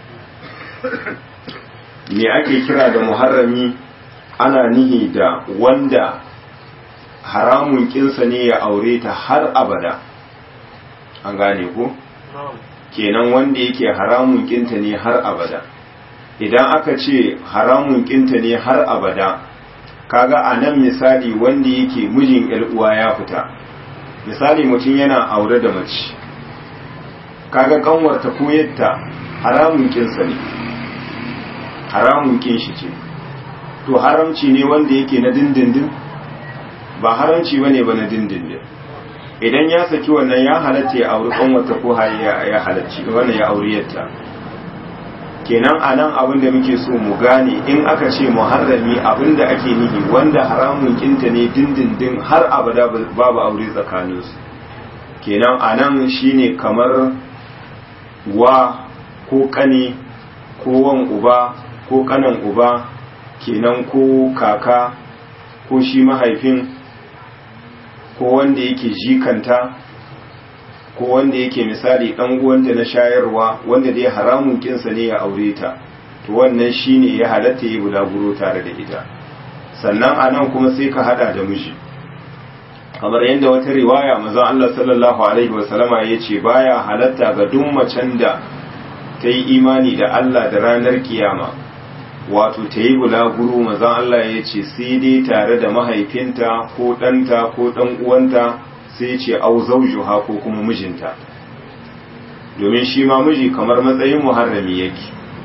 me ake kira da muharrami ana nihi da wanda haramun kinsa ne ya aure ta har abada an gane ko? kenan wanda yake haramun kinta ne har abada idan aka ce haramun kinta ne har abada kaga a nan misali wanda yake mijin uwa ya fita misali mutum yana aure da mace kaga kanwarta ko yadda haramun kinsa ne haramun kin shi ce to haramci ne wanda yake na dindindin ba haramci bane ba na dindindin idan ya saki wannan ya halatta ya auri kanwata ko ya halarci wannan ya auri yatta kenan a nan abin da muke so mu gane in aka ce muharrami abin da ake nihi wanda haramun kinta ne dindindin har abada babu aure tsakaninsu kenan a nan shine kamar wa ko kane ko wan uba ko kanan uba kenan ko kaka ko shi mahaifin ko wanda yake jikanta ko wanda yake misali dan uwanta na shayarwa wanda dai haramun kinsa ne ya aure ta to wannan shine ya halatta yi bulaguro tare da ita sannan anan kuma sai ka hada da miji kamar yadda wata riwaya manzon Allah sallallahu alaihi wasallama yace baya halatta ga duk macen da ta yi imani da Allah da ranar kiyama wato ta yi bulaguro manzon Allah yace sai dai tare da mahaifinta ko ɗanta ko ɗan uwanta sai ce au zaujuha ko kuma mijinta domin shi ma miji kamar matsayin muharrami yake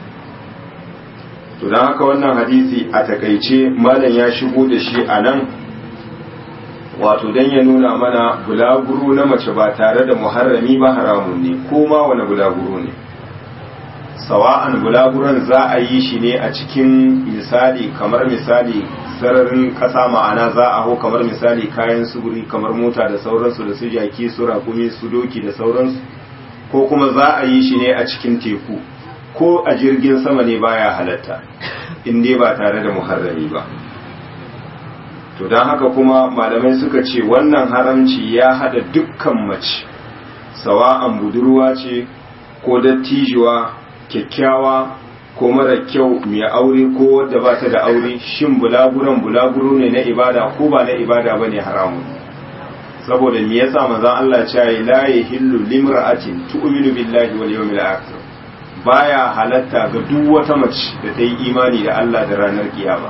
to don haka wannan hadisi a takaice malam ya shigo da shi a nan wato don ya nuna mana bulaguro na mace ba tare da muharrami ba haramun ne ko ma wani bulaguro ne sawa'an bulaguron za a yi shi ne a cikin misali kamar misali sararin kasa ma'ana za a hau kamar misali kayan suguri kamar mota da sauransu da su jaki su rakumi su doki da sauransu ko kuma za a yi shi ne a cikin teku ko a jirgin sama ne baya halatta in dai ba tare da muharrami ba to don haka kuma malamai suka ce wannan haramci ya hada dukkan mace sawa'an budurwa ce ko dattijuwa kyakkyawa ko mara kyau mai aure ko wadda ba ta da aure shin bulaguran bulaguro ne na ibada ko ba na ibada ba ne haramun saboda me yasa manzon Allah ya ce la yahillu limra'atin tu'minu billahi wal yawmil akhir baya halatta ga duk wata mace da ta yi imani da Allah da ranar kiyama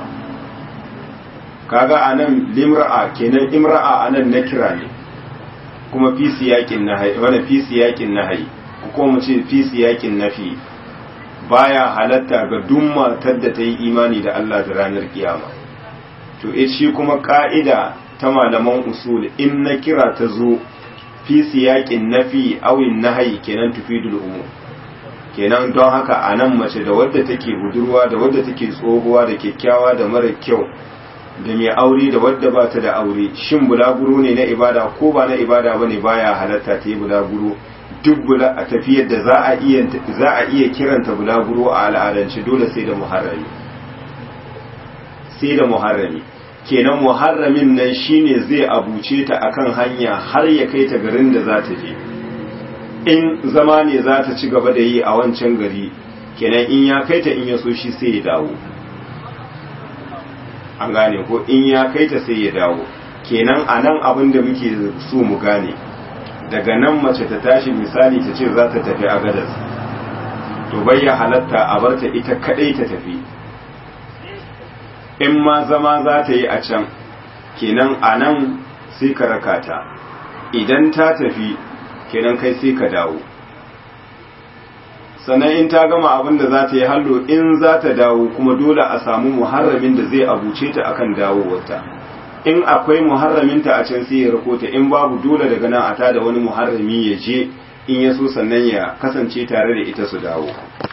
kaga anan limra'a kenan imra'a anan nakira ne kuma fi siyakin nahyi wala fi siyakin nahyi ko mu ce fi siyakin nafi baya halatta ga duk matar da ta yi imani da Allah da ranar kiyama to eh shi kuma ka'ida ta malaman usul in na kira ta zo fi siyakin nafi awin nahyi kenan tufidul umum kenan don haka a nan mace da wadda take budurwa da wadda take tsohuwa da kyakkyawa da mara kyau da mai aure da wadda ba ta da aure shin bulaguro ne na ibada ko ba na ibada ba ne baya halatta ta yi bulaguro duk bula a tafiyar da za a iya za a iya kiranta bulaguro a al'adance dole sai da muharrami sai da muharrami kenan muharramin nan shine zai abuce ta akan hanya har ya kai ta garin da za ta je in zama ne za ta ci gaba da yi a wancan gari kenan in ya kai ta in ya so shi sai ya dawo an gane ko in ya kai ta sai ya dawo kenan a nan abin da muke so mu gane daga nan mace ta tashi misali ta ce za ta tafi a gadas to bai ya halatta a barta ita kadai ta tafi in ma zama za ta yi a can kenan a nan sai ka raka ta idan ta tafi kenan kai sai ka dawo sannan in ta gama abin da za ta yi hallo in za ta dawo kuma dole a samu muharramin da zai abuce ta akan dawowarta in akwai muharraminta a can sai ya rako ta in babu dole daga nan a ta da wani muharrami ya je in ya so sannan ya kasance tare da ita su dawo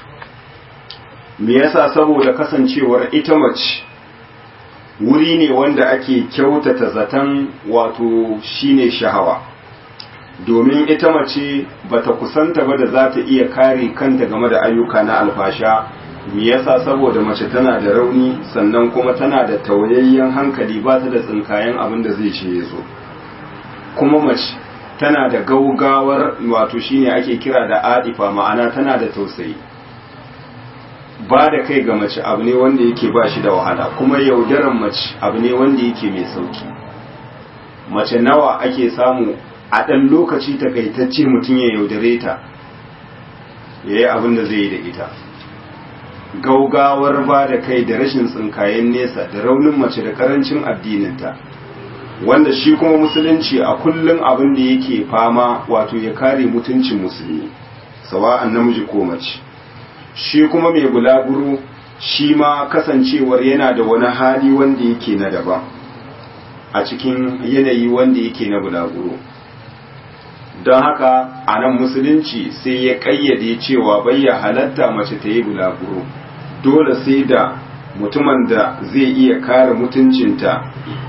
me yasa saboda kasancewar ita mace wuri ne wanda ake kyautata zaton wato shine shahawa domin ita mace bata kusanta ba da za ta iya kare kanta game da ayyuka na alfasha me yasa saboda mace tana da rauni sannan kuma tana da tawayayyen hankali ba ta da tsinkayen abin da zai ce ya zo kuma mace tana da gaugawar wato shine ake kira da adifa ma'ana tana da tausayi ba da kai ga mace abu ne wanda yake ba shi da wahala kuma yaudaran mace abu ne wanda yake mai sauki mace nawa ake samu a ɗan lokaci takaitacce mutum ya yaudare ta ya yi abin da zai yi da ita gaugawar ba da kai da rashin tsinkayen nesa da raunin mace da karancin addininta wanda shi kuma musulunci a kullum abin da yake fama wato ya kare mutuncin musulmi sawa'an namiji ko mace shi kuma mai bulaguro shi ma kasancewar yana da wani hali wanda yake na daban a cikin yanayi wanda yake na bulaguro don haka a nan musulunci sai ya ƙayyade cewa bayya halatta mace ta yi bulaguro dole sai da mutumin da zai iya kare mutuncinta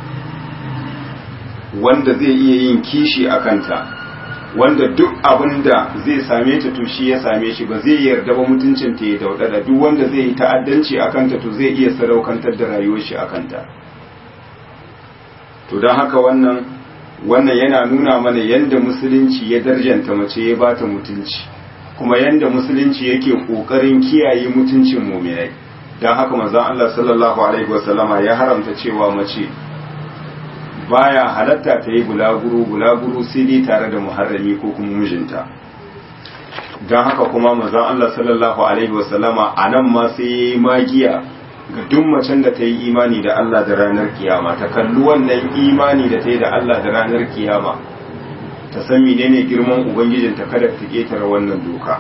wanda zai iya yin kishi a kanta wanda duk abin da zai same ta to shi ya same shi ba zai yarda ba mutuncinta ya daudada duk wanda zai yi ta'addanci a kanta to zai iya sadaukantar da rayuwar shi a kanta to don haka wannan wannan yana nuna mana yadda musulunci ya darjanta mace ya bata mutunci kuma yadda musulunci yake kokarin kiyaye mutuncin muminai don haka manzon Allah sallallahu alaihi wasallama ya haramta cewa mace baya halatta ta yi bulaguro bulaguro sai dai tare da muharrami ko kuma mijinta don haka kuma manzon Allah sallallahu alaihi wasallama a nan ma sai ya yi magiya ga duk macen da ta yi imani da Allah da ranar kiyama ta kalli wannan imani da ta yi da Allah da ranar kiyama ta san menene girman ubangijinta kada ta ketare wannan doka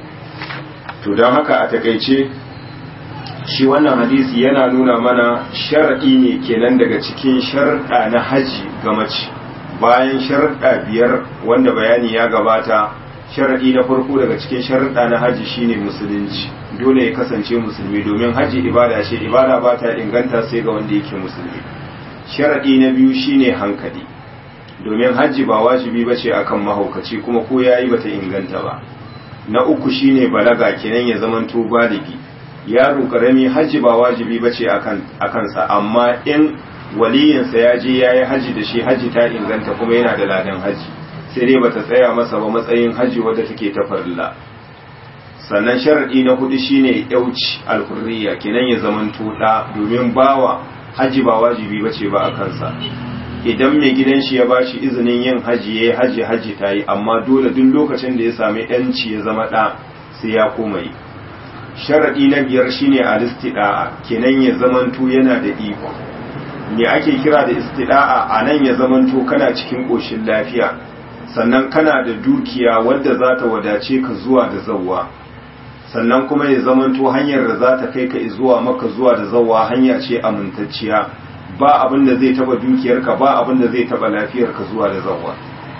to don haka a takaice shi wannan hadisi yana nuna mana sharaɗi ne kenan daga cikin sharaɗa na haji ga mace bayan sharaɗa biyar wanda bayani ya gabata sharaɗi na farko daga cikin sharaɗa na haji shine musulunci dole ya kasance musulmi domin haji ibada ce ibada ba ta inganta sai ga wanda yake musulmi sharaɗi na biyu shine hankali domin haji ba wajibi ba ce akan mahaukaci kuma ko yayi bata inganta ba na uku shine balaga kenan ya zamanto baligi yaro karami hajji ba wajibi ba ce a kansa amma in waliyinsa ya je ya yi hajji da shi hajji ta inganta kuma yana da ladan hajji sai dai bata tsaya masa ba matsayin hajji wadda take ta farilla sannan sharaɗi na hudu shine yauci alhurriya kenan ya zaman tuɗa domin bawa hajji ba wajibi ba ce ba a kansa idan mai gidan shi ya ba shi izinin yin hajji ya yi hajji hajji ta yi amma dole duk lokacin da ya sami yanci ya zama ɗa sai ya koma yi sharaɗi na biyar shine al-istida'a kenan ya zamanto yana da iko me ake kira da istida'a a nan ya zamanto kana cikin ƙoshin lafiya sannan kana da dukiya wadda za ta wadace ka zuwa da zawwa sannan kuma ya zamanto hanyar da za ta kai ka zuwa maka zuwa da zawwa hanya ce amintacciya ba abin da zai taba dukiyarka ba abin da zai taba lafiyarka zuwa da zawwa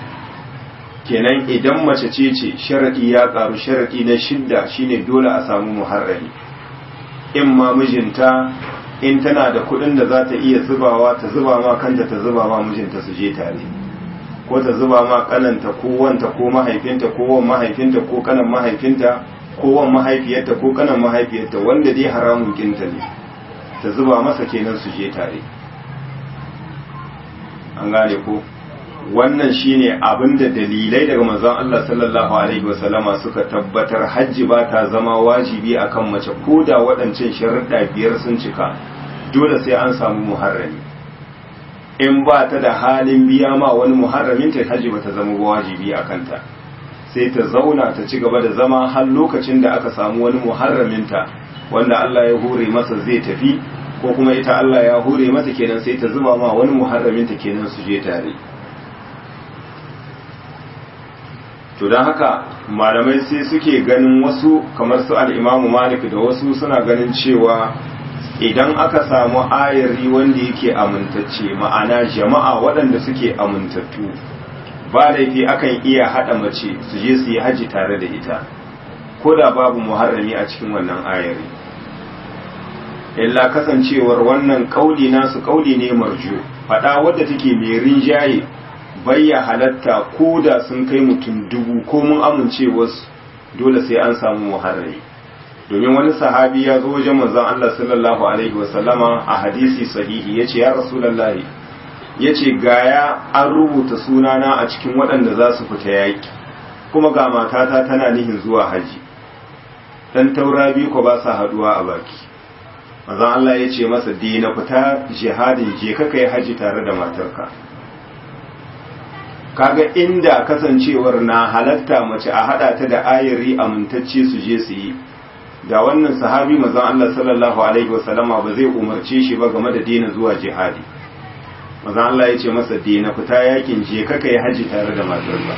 kenan idan mace ce ce sharaɗi ya ƙaru sharaɗi na shidda shine dole a samu muharrami in ma mijinta in tana da kuɗin da za ta iya zubawa ta zuba ma kanta ta zuba ma mijinta su je tare ko ta zuba ma kananta ko wanta ko mahaifinta ko wan mahaifinta ko kanan mahaifinta ko wan mahaifiyarta ko kanan mahaifiyarta wanda dai haramun kinta ne ta zuba masa kenan su je tare an gane ko wannan shine abinda dalilai daga manzon Allah sallallahu alaihi wasallama suka tabbatar hajji ba ta zama wajibi akan mace ko da waɗancan sharuɗa biyar sun cika dole sai an samu muharrami in ba ta da halin biya ma wani muharramin ta hajji ba ta zama wajibi a kanta sai ta zauna ta ci gaba da zama har lokacin da aka samu wani muharraminta wanda Allah ya hore masa zai tafi ko kuma ita Allah ya hore mata kenan sai ta zuba ma wani muharraminta kenan su je tare to don haka malamai sai suke ganin wasu kamar su al'imamu malik da wasu suna ganin cewa idan aka samu ayari wanda yake amintacce ma'ana jama'a waɗanda suke amintattu ba laifi akan iya haɗa mace su je su yi haji tare da ita ko da babu muharrami a cikin wannan ayari illa kasancewar wannan kauli nasu kauli ne marjo faɗa wadda take mai rinjaye bayya halatta ko da sun kai mutum dubu ko mun amince wasu dole sai an samu muharrami domin wani sahabi ya zo wajen manzon Allah sallallahu alaihi wasallama a hadisi sahihi yace ya rasulullahi yace gaya an rubuta sunana a cikin waɗanda za su fita yaki kuma ga matata tana nihin zuwa haji dan taura biyu ko ba sa haduwa a baki manzon Allah yace masa dina fita jihadin je ka kai haji tare da matarka kaga inda kasancewar na halatta mace a hada ta da ayari amintacce su je su yi da wannan sahabi mazan Allah sallallahu alaihi wasallama ba zai umarce shi ba game da dina zuwa jihadi mazan Allah ya ce masa dina fita yakin je kaka yi haji tare da matarsa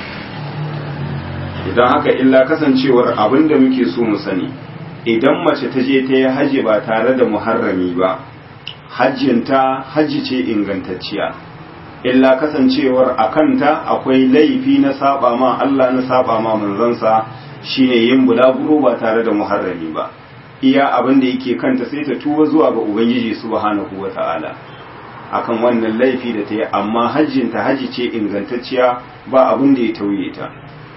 idan haka illa kasancewar abin da muke so mu sani idan mace ta je ta yi haji ba tare da muharrami ba hajjinta hajji ce ingantacciya illa kasancewar a kanta akwai laifi na saba ma Allah na saba ma manzansa shine yin bulaguro ba tare da muharrami ba iya abin da yake kanta sai ta tuba zuwa ga ubangiji subhanahu wata'ala akan wannan laifi da ta yi amma hajjinta hajji ce ingantacciya ba abin da ya tauye ta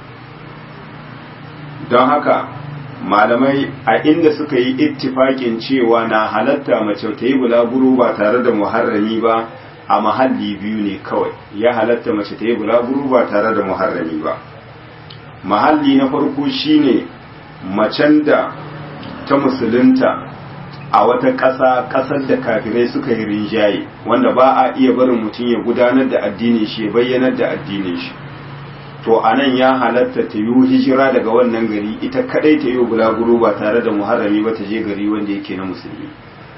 don haka malamai a inda suka yi ittifakin cewa na halatta mace ta yi bulaguro ba tare da muharrami ba a mahalli biyu ne kawai ya halatta mace ta yi bulaguro ba tare da muharrami ba mahalli na farko shine macen da ta musulunta a wata ƙasa ƙasar da kafirai suka yi rinjaye wanda ba a iya barin mutum ya gudanar da addinin shi ya bayyanar da addinin shi to a nan ya halatta ta yi hijira daga wannan gari ita kadai ta yi bulaguro ba tare da muharrami ba ta je gari wanda yake na musulmi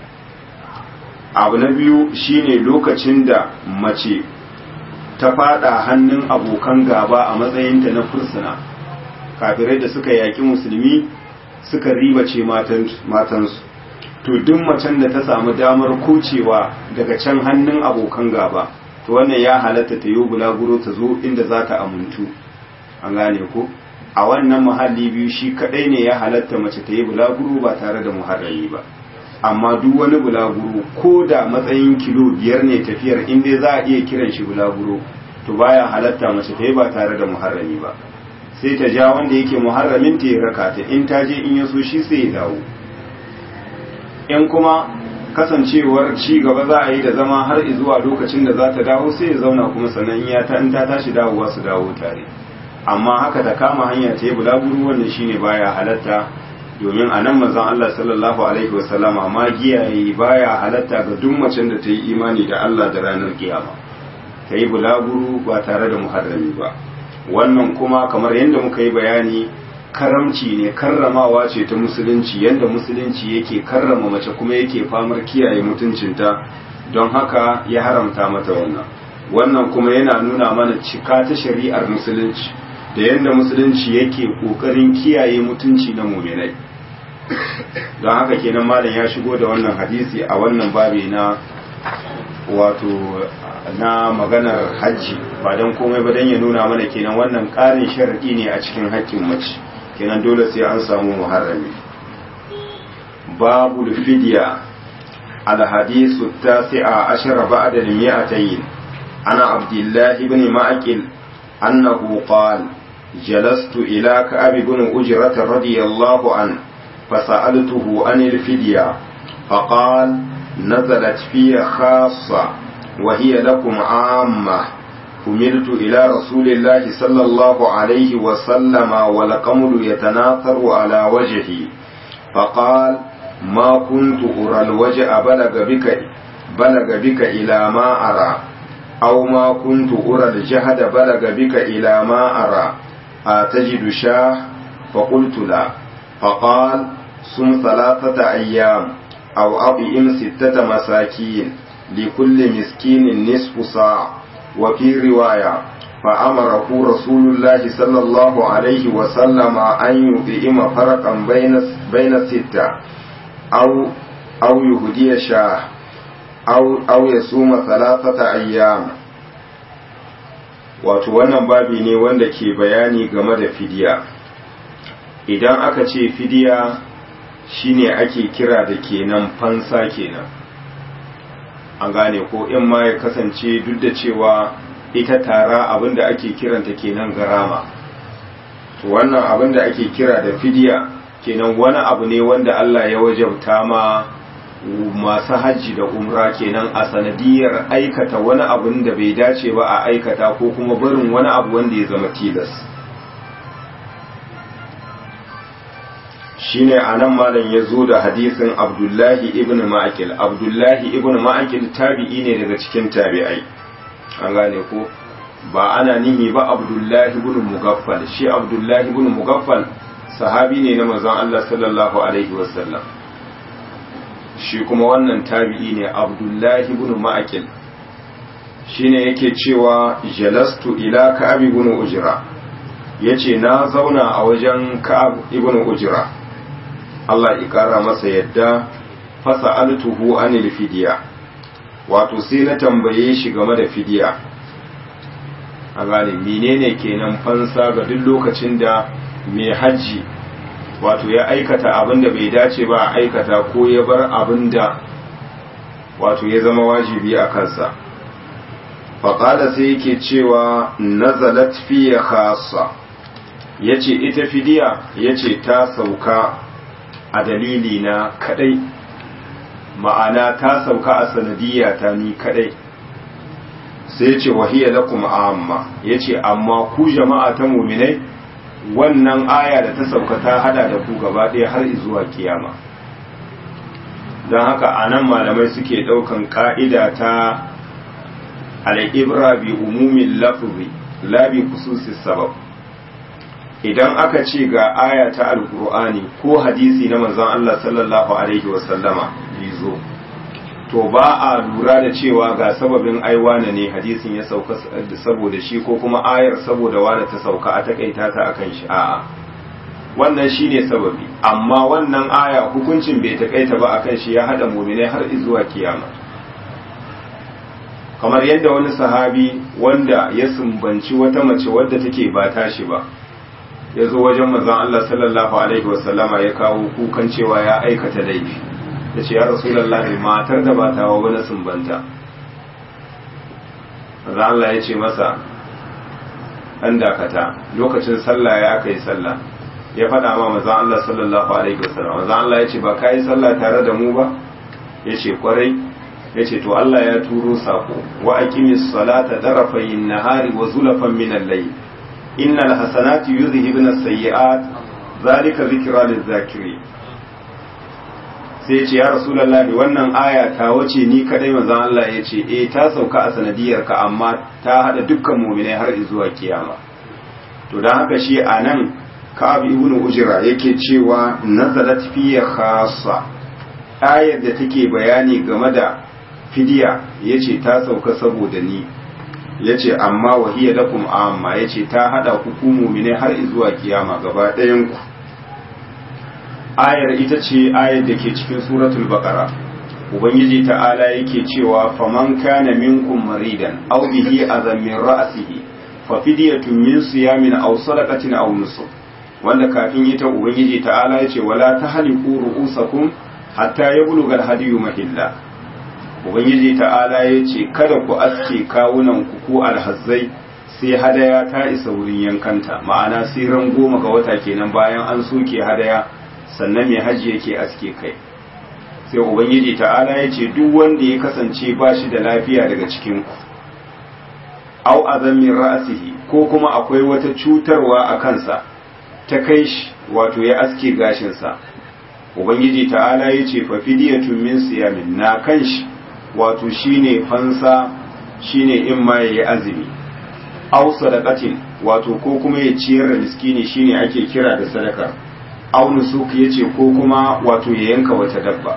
abu na biyu shine lokacin da mace ta fada hannun abokan gaba a matsayinta na fursuna kafirai da suka yaki musulmi suka ribace matansu to duk macen da ta samu damar kocewa daga can hannun abokan gaba to wannan ya halatta ta yi bulaguro ta zo inda za ta amuntu an gane ko a wannan muhalli biyu shi kadai ne ya halatta mace ta yi bulaguro ba tare da muharrami ba amma duk wani bulaguro ko da matsayin kilo biyar ne tafiyar inda za a iya kiran shi bulaguro to baya halatta mace ta yi ba tare da muharrami ba sai ta ja wanda yake muharramin ta ya raka ta in ta je in ya so shi sai ya dawo in kuma kasancewar ci gaba za a yi da zama har zuwa lokacin da za ta dawo sai ya zauna kuma sannan ya ta in ta tashi dawowa su dawo tare amma haka ta kama hanya ta yi bulaguro wannan shine baya halatta domin a nan manzon Allah sallallahu alaihi wasallama ma giyaye baya halatta ga duk macen da ta yi imani da Allah da ranar kiyama ta yi bulaguro ba tare da muharrami ba wannan kuma kamar yadda muka yi bayani karamci ne karramawa ce ta musulunci yadda musulunci yake karrama mace kuma yake famar kiyaye mutuncinta don haka ya haramta mata wannan wannan kuma yana nuna mana cika ta shari'ar musulunci da yadda musulunci yake kokarin kiyaye mutunci na muminai don haka kenan malam ya shigo da wannan hadisi a wannan babi na wato na maganar hajji ba don komai ba don ya nuna mana kenan wannan ƙarin sharaɗi ne a cikin haƙƙin mace kenan dole sai an samu muharrami babu fidiya الحديث التاسع عشر بعد المئتين عن عبد الله بن معقل أنه قال جلست إلى كعب بن أجرة رضي الله عنه فسألته عن الفدية فقال نزلت في خاصة وهي لكم عامة حملت إلى رسول الله صلى الله عليه وسلم والقمل يتناثر على وجهي فقال ما كنت أرى الوجع بلغ بك بلغ بك إلى ما أرى أو ما كنت أرى الجهد بلغ بك إلى ما أرى أتجد شاه فقلت لا فقال صم ثلاثة أيام أو أطعم ستة مساكين لكل مسكين نصف ساعة وفي رواية فأمره رسول الله صلى الله عليه وسلم أن يطعم فرقا بين بين الستة أو أو يهدي شاه أو أو يصوم ثلاثة أيام wato wannan babi ne wanda ke bayani game da fidiya idan aka ce fidiya shine ake kira da kenan fansa kenan an gane ko in ma ya kasance duk da cewa ita tara abinda ake kiranta kenan garama to wannan abinda ake kira da fidiya kenan wani abu ne wanda Allah ya wajabta ma masu hajji da umra kenan a sanadiyar aikata wani abun da bai dace ba a aikata ko kuma barin wani abu wanda ya zama tilas shine anan malam ya zo da hadisin abdullahi ibn ma'akil abdullahi ibn ma'akil tabi'i ne daga cikin tabi'ai an gane ko ba ana nihi ba abdullahi ibn mugaffal shi abdullahi ibn mugaffal sahabi ne na manzon Allah sallallahu alaihi wasallam shi kuma wannan tabi'i ne abdullahi ibn ma'akil shine yake cewa jalastu ila ka'ab ibn ujra yace na zauna a wajen ka'ab ibn ujra Allah ya kara masa yadda fasa'altuhu anil fidiya wato sai na tambaye shi game da fidiya a gane menene kenan fansa ga duk lokacin da mai hajji wato ya aikata abin da bai dace ba a aikata ko ya bar abin da wato ya zama wajibi a kansa faƙada sai yake cewa nazalat fiye khasa ya ce ita fidiya ya ce ta sauka a dalili na kadai ma'ana ta sauka a sanadiyya ta ni kadai sai ya ce wahiyya lakum amma ya ce amma ku jama'a ta muminai wannan aya da ta sauka ta hada da ku gaba ɗaya har zuwa kiyama don haka a nan malamai suke ɗaukan ƙa'ida ta al'ibra bi umumin lafuzi labi kususis sabab idan aka ce ga aya ta alkur'ani ko hadisi na manzon Allah sallallahu alaihi wasallama zo to ba a lura da cewa ga sababin aiwana ne hadisin ya sauka saboda shi ko kuma ayar saboda wane ta sauka a takaita ta akan shi a'a wannan shine sababi amma wannan aya hukuncin bai takaita ba akan shi ya hada mu'minai har zuwa kiyama kamar yadda wani sahabi wanda ya sumbanci wata mace wadda take ba tashi ba ya zo wajen manzon Allah sallallahu alaihi wasallama ya kawo kukan cewa ya aikata laifi ya ce ya rasulallahi matar da ba tawa wani sumbanta manzon Allah ya ce masa ɗan dakata lokacin sallah ya aka yi sallah ya faɗa ma manzon Allah sallallahu alaihi wasallam manzon Allah ya ce ba ka yi sallah tare da mu ba ya ce kwarai ya ce to Allah ya turo sako wa aqimis salata darafayin nahari wa zulafan min al-layl innal hasanati yuzhibuna as-sayyi'at zalika zikra liz-zakirin sai ya ce ya rasulullahi wannan aya ta wace ni kadai manzon Allah ya ce eh ta sauka a sanadiyar ka amma ta hada dukkan mu'minai har zuwa kiyama to dan haka shi anan Ka'ab ibn Ujra yake cewa nazalat fi khassa ayar da take bayani game da fidiya yace ta sauka saboda ni yace amma wahiya lakum amma yace ta hada ku ku mu'mine har zuwa kiyama gaba ɗayan ku ayar ita ce ayar da ke cikin suratul baqara ubangiji ta'ala yake cewa faman kana minkum maridan aw bihi azam min ra'sihi fa fidyatun min siyamin aw sadaqatin aw nusuk wanda kafin ita ubangiji ta'ala yace wala tahliqu ru'usakum hatta yablugha al-hadiyu mahilla ubangiji ta'ala yace kada ku aske kawunan ku ko alhazzai sai hadaya ta isa wurin yankanta ma'ana sai ran goma ga wata kenan bayan an soke hadaya sannan mai haji yake aske kai sai ubangiji ta'ala ya ce duk wanda ya kasance ba shi da lafiya daga cikinku au azamin ra'asihi ko kuma akwai wata cutarwa a kansa ta kai shi wato ya aske gashinsa ubangiji ta'ala ya ce fa fidiyatun min siyamin na kan shi wato shine fansa shine in ma yayi azumi au sadaqatin wato ko kuma ya ciyar da miskini shine ake kira da sadaka au nusuk yace ko kuma wato ya yanka wata dabba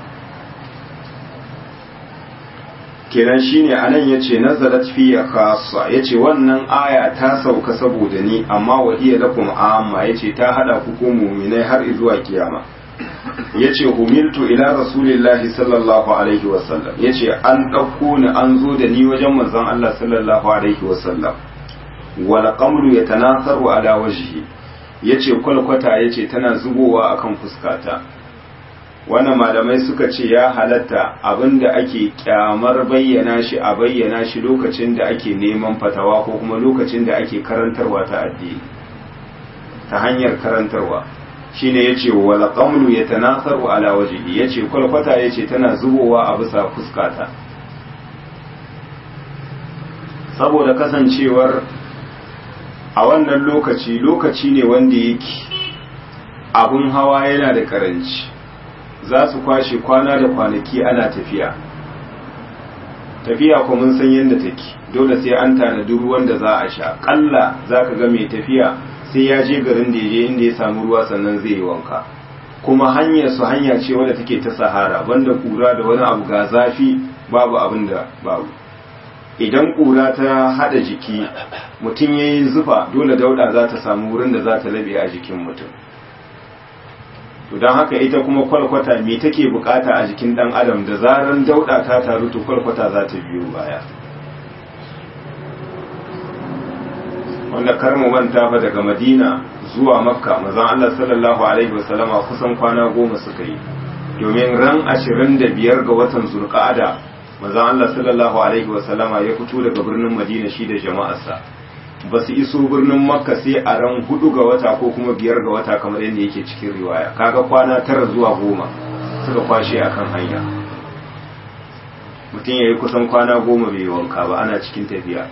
kenan shine anan yace nazalat fi khassa yace wannan aya ta sauka saboda ni amma wahiya lakum amma yace ta hada ku ko mu'minai har zuwa kiyama yace humiltu ila rasulillahi sallallahu alaihi wasallam yace an dauko ni an zo da ni wajen manzon Allah sallallahu alaihi wasallam wal qamru yatanasaru ala wajhi yace kwalkwata yace tana zubowa akan fuskata wannan malamai suka ce ya halatta abinda ake kyamar bayyana shi a bayyana shi lokacin da ake neman fatawa ko kuma lokacin da ake karantarwa ta addini ta hanyar karantarwa shine yace wala qamlu yatanasaru ala wajhi yace kwalkwata yace tana zubowa a bisa fuskata saboda kasancewar a wannan lokaci lokaci ne wanda yake abun hawa yana da karanci za su kwashe kwana da kwanaki ana tafiya tafiya ko mun san yadda take dole sai an tanadi ruwan da za a sha kalla za ka ga mai tafiya sai ya je garin da ya je inda ya samu ruwa sannan zai yi wanka kuma hanyar su hanya ce wadda take ta sahara banda kura da wani abu ga zafi babu abin da babu idan kura ta hada jiki mutum ya yi zufa dole dauda za ta samu wurin da za ta labe a jikin mutum to don haka ita kuma kwalkwata me take bukata a jikin dan adam da zaran dauda ta taru to kwalkwata za ta biyo baya wanda kar mu manta fa daga madina zuwa makka mazan allah sallallahu alaihi wasallama kusan kwana goma suka yi domin ran ashirin da biyar ga watan zulqa'ada mazan allah sallallahu alaihi wasallama ya fito daga birnin madina shi da jama'arsa ba su iso birnin makka sai a ran hudu ga wata ko kuma biyar ga wata kamar yadda yake cikin riwaya kaga kwana tara zuwa goma suka kwashe akan hanya mutum ya yi kusan kwana goma bai wanka ba ana cikin tafiya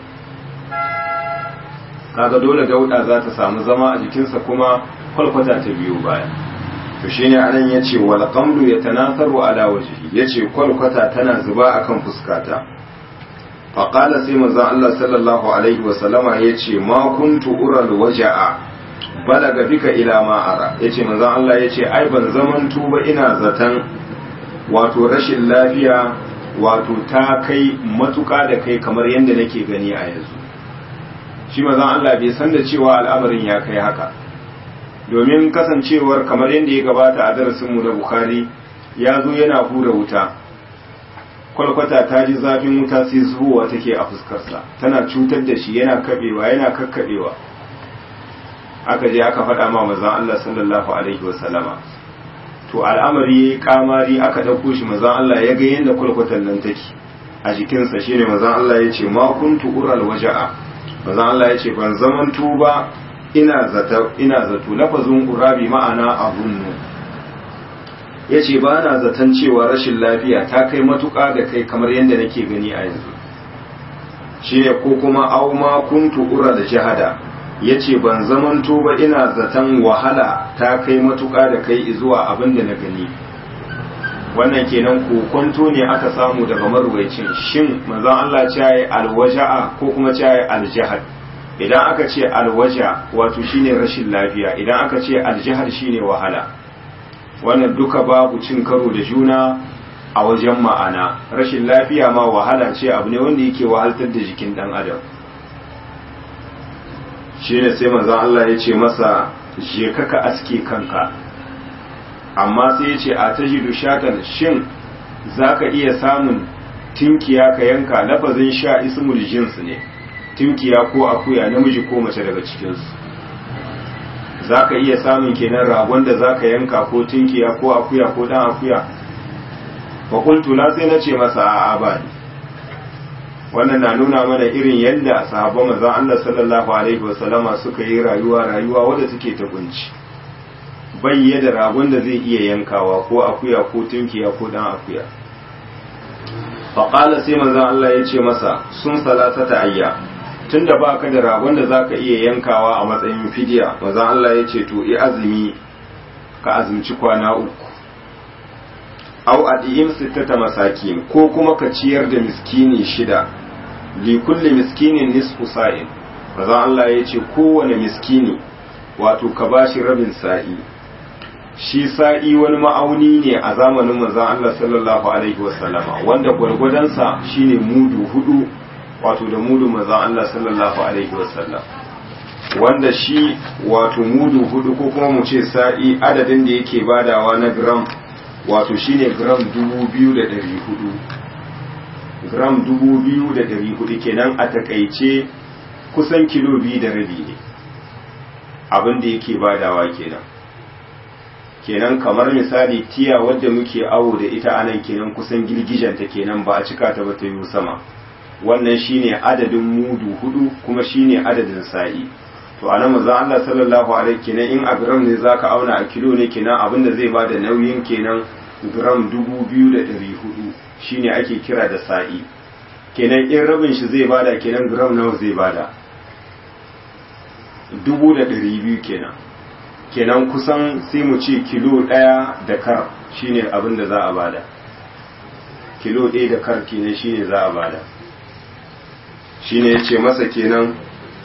kaga dole dauda za ta samu zama a jikinsa kuma kwalkwata ta biyo baya to shine anan yace wal qamdu yatanasaru ala wajhi yace kwalkwata tana zuba akan fuskata fa qala sai manzon Allah sallallahu alaihi wa sallama yace ma kuntu ural waja'a balaga bika ila ma ara yace manzon Allah yace ai ban zaman tuba ina zatan wato rashin lafiya wato ta kai matuka da kai kamar yadda nake gani a yanzu shi manzon Allah bai san da cewa al'amarin ya kai haka domin kasancewar kamar yadda ya gabata a darasinmu na Bukhari ya zo yana hura wuta kwalkwata ta ji zafin wuta sai zuwa take a fuskarsa tana cutar da shi yana kabewa yana kakkabewa aka je aka faɗa ma manzon Allah sallallahu alaihi wasallama to al'amari yayi kamari aka dauko shi manzon Allah ya ga yadda kwalkwatan nan take a jikinsa shine manzon Allah ya ce ma kuntu ural waja'a manzon Allah ya ce ban zaman tuba ina zata ina zato lafazin urabi ma'ana abunnu yace ba na zaton cewa rashin lafiya ta kai matuƙa da kai kamar yadda nake gani a yanzu shine ko kuma aw ma kuntu ura da jahada yace ban zaman tuba ina zaton wahala ta kai matuƙa da kai zuwa abin da na gani wannan kenan kokonto ne aka samu daga marwaicin shin manzon Allah ce yayi alwaja'a ko kuma ce yayi aljahad idan aka ce alwaja wato shine rashin lafiya idan aka ce aljahad shine wahala wannan duka babu cin karo da juna a wajen ma'ana rashin lafiya ma wahala ce abu ne wanda yake wahaltar da jikin dan adam shine sai manzon Allah ya ce masa je ka aske kanka amma sai ya ce a ta jidu shatan shin za ka iya samun tinkiya ka yanka lafazin sha ismul jins ne tinkiya ko akuya namiji ko mace daga cikinsu za ka iya samun kenan ragon da za ka yanka ko tinkiya ko akuya ko dan akuya fakultu na sai na ce masa a ba wannan na nuna mana irin yadda sahabban manzon Allah sallallahu alaihi wasallama suka yi rayuwa rayuwa wadda take ta kunci bayye da ragon da zai iya yankawa ko akuya ko tunkiya ko dan akuya faƙala sai manzan Allah ya ce masa sun salata ta ayya tun da ba ka da ragon da za ka iya yankawa a matsayin fidiya manzan Allah ya ce to i azumi ka azumci kwana uku au adiyim sittata masakin ko kuma ka ciyar da miskini shida li kulli miskinin nisfu sa'in manzan Allah ya ce kowane miskini wato ka bashi rabin sa'i shi sa'i wani ma'auni ne a zamanin manzon Allah sallallahu alaihi wasallama wanda gwargwadonsa shine mudu hudu wato da mudu manzon Allah sallallahu alaihi wasallam wanda shi wato mudu hudu ko kuma mu ce sa'i adadin da yake badawa na gram wato shine gram dubu biyu da dari hudu gram dubu biyu da dari hudu kenan a takaice kusan kilo biyu da rabi ne abin da yake badawa kenan kenan kamar misali tiya wadda muke awo da ita anan kenan kusan girgijanta kenan ba a cika ta ba ta yi sama wannan shine adadin mudu hudu kuma shine adadin sa'i to anan manzo Allah sallallahu alaihi kenan in a gram ne zaka auna a kilo ne kenan abinda zai bada nauyin kenan gram dubu biyu da ɗari hudu shine ake kira da sa'i kenan in rabin shi zai bada kenan gram nawa zai bada dubu da ɗari biyu kenan kenan kusan sai mu ce kilo ɗaya da kar shine abin da za a bada kilo ɗaya da kar kenan shine za a bada shine yace masa kenan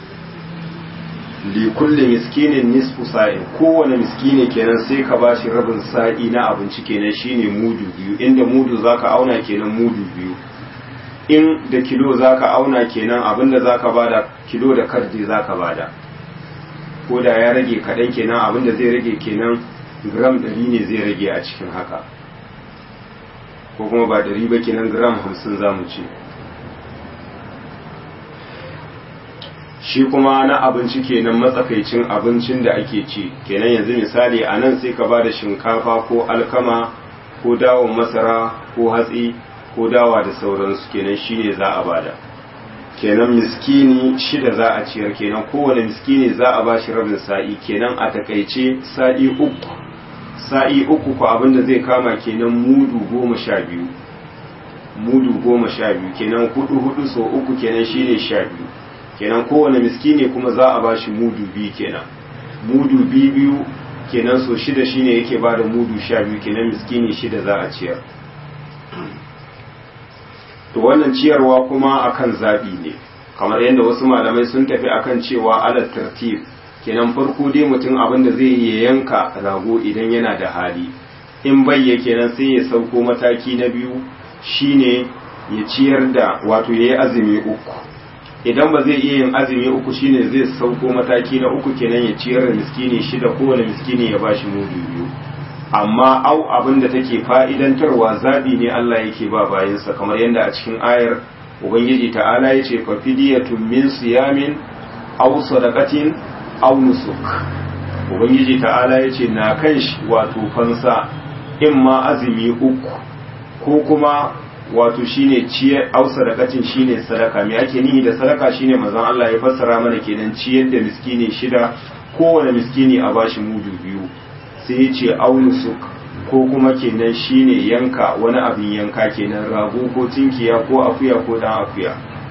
li kulli miskinin nisfu sa'in kowane miskini kenan sai ka bashi rabin sa'i na abinci kenan shine mudu biyu inda mudu zaka auna kenan mudu biyu in da kilo zaka auna kenan abinda zaka bada kilo da kardi zaka bada ko da ya rage kaɗan kenan abinda zai rage kenan gram ɗari ne zai rage a cikin haka ko kuma ba ɗari ba kenan gram hamsin za mu ce shi kuma na abinci kenan matsakaicin abincin da ake ci kenan yanzu misali a nan sai ka ba da shinkafa ko alkama ko dawon masara ko hatsi ko dawa da sauransu kenan shine za a bada kenan miskini shida za a ciyar kenan kowane miskini za a bashi rabin sa'i kenan a takaice sa'i uku sa'i uku ko abinda zai kama kenan mudu goma sha biyu mudu goma sha biyu kenan hudu hudu so uku kenan shine sha biyu kenan kowane miskini kuma za a bashi mudu biyu kenan mudu biyu biyu kenan so shida shine yake ba da mudu sha biyu kenan miskini shida za a ciyar to wannan ciyarwa kuma akan zaɓi ne kamar yadda wasu malamai sun tafi akan cewa alat tartib kenan farko dai mutum abin da zai yi yanka rago idan yana da hali in bayya kenan sai ya sauko mataki na biyu shine ya ciyar da wato ya yi azumi uku idan ba zai iya yin azumi uku shine zai sauko mataki na uku kenan ya ciyar da miskini shida kowane miskini ya bashi mudu biyu amma au abin da take fa'idantarwa zaɓi ne Allah yake ba bayansa kamar yadda a cikin ayar ubangiji ta'ala ya ce fa fidiyatun min siyamin aw sadaqatin aw nusuk ubangiji ta'ala ya ce na kan shi wato fansa in ma azumi uku ko kuma wato shine ciyar aw sadaqatin shine sadaka me ake nihi da sadaka shine manzon Allah ya fassara mana kenan ciyar da miskini shida kowane miskini a bashi mudu biyu sai ya ce aw nusuk ko kuma kenan shine yanka wani abin yanka kenan rago ko tinkiya ko akuya ko dan akuya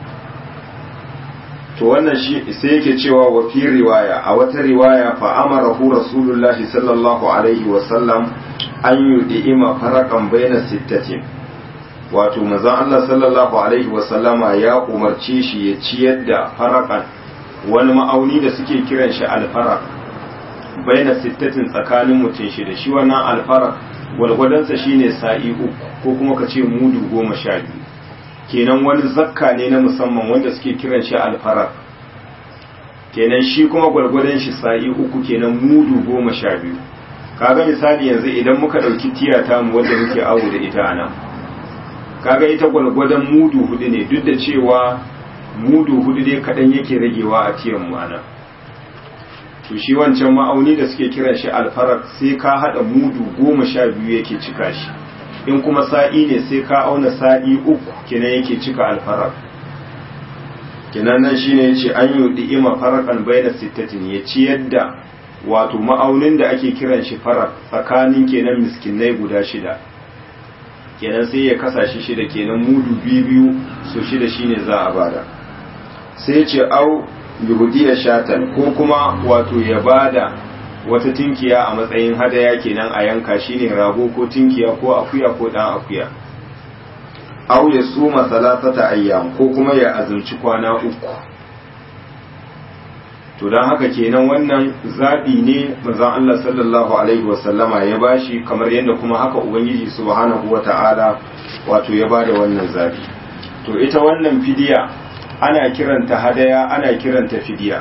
to wannan shi sai yake cewa wa fi riwaya a wata riwaya fa amarahu rasulullahi sallallahu alaihi wa sallam an yudi'ima farakan baina sittatin wato manzon Allah sallallahu alaihi wa sallama ya umarce shi ya ciyar da farakan wani ma'auni da suke kiran shi alfarak baina sittatin tsakanin mutum shi da shi wannan alfarak gwalgwadonsa shine sa'i uku ko kuma ka ce mudu goma sha biyu kenan wani zakka ne na musamman wanda suke kiran shi alfarak kenan shi kuma gwalgwadon shi sa'i uku kenan mudu goma sha biyu kaga misali yanzu idan muka ɗauki tiyata mu wadda muke awo da ita a nan kaga ita gwalgwadon mudu hudu ne duk da cewa mudu hudu dai kaɗan yake ragewa a tiyan mu a nan to shi wancan ma'auni da suke kiran shi alfarak sai ka haɗa mudu goma sha biyu yake cika shi in kuma sa'i ne sai ka auna sa'i uku kenan yake cika alfarak kenan nan shine yace an yi ima farakan baina sittatin ya ci yadda wato ma'aunin da ake kiran shi farak tsakanin kenan miskinai guda shida kenan sai ya kasa shi shida kenan mudu biyu biyu so shida shine za a bada sai ce au yuhudiya shatan ko kuma wato ya bada wata tinkiya a matsayin hadaya kenan a yanka shine rago ko tinkiya ko akuya ko dan akuya aw ya suma salasata ayyam ko kuma ya azumci kwana uku to dan haka kenan wannan zabi ne manzon Allah sallallahu alaihi wasallama ya bashi kamar yadda kuma haka ubangiji subhanahu wata'ala wato ya bada wannan zabi to ita wannan fidiya ana kiranta hadaya ana kiranta fidiya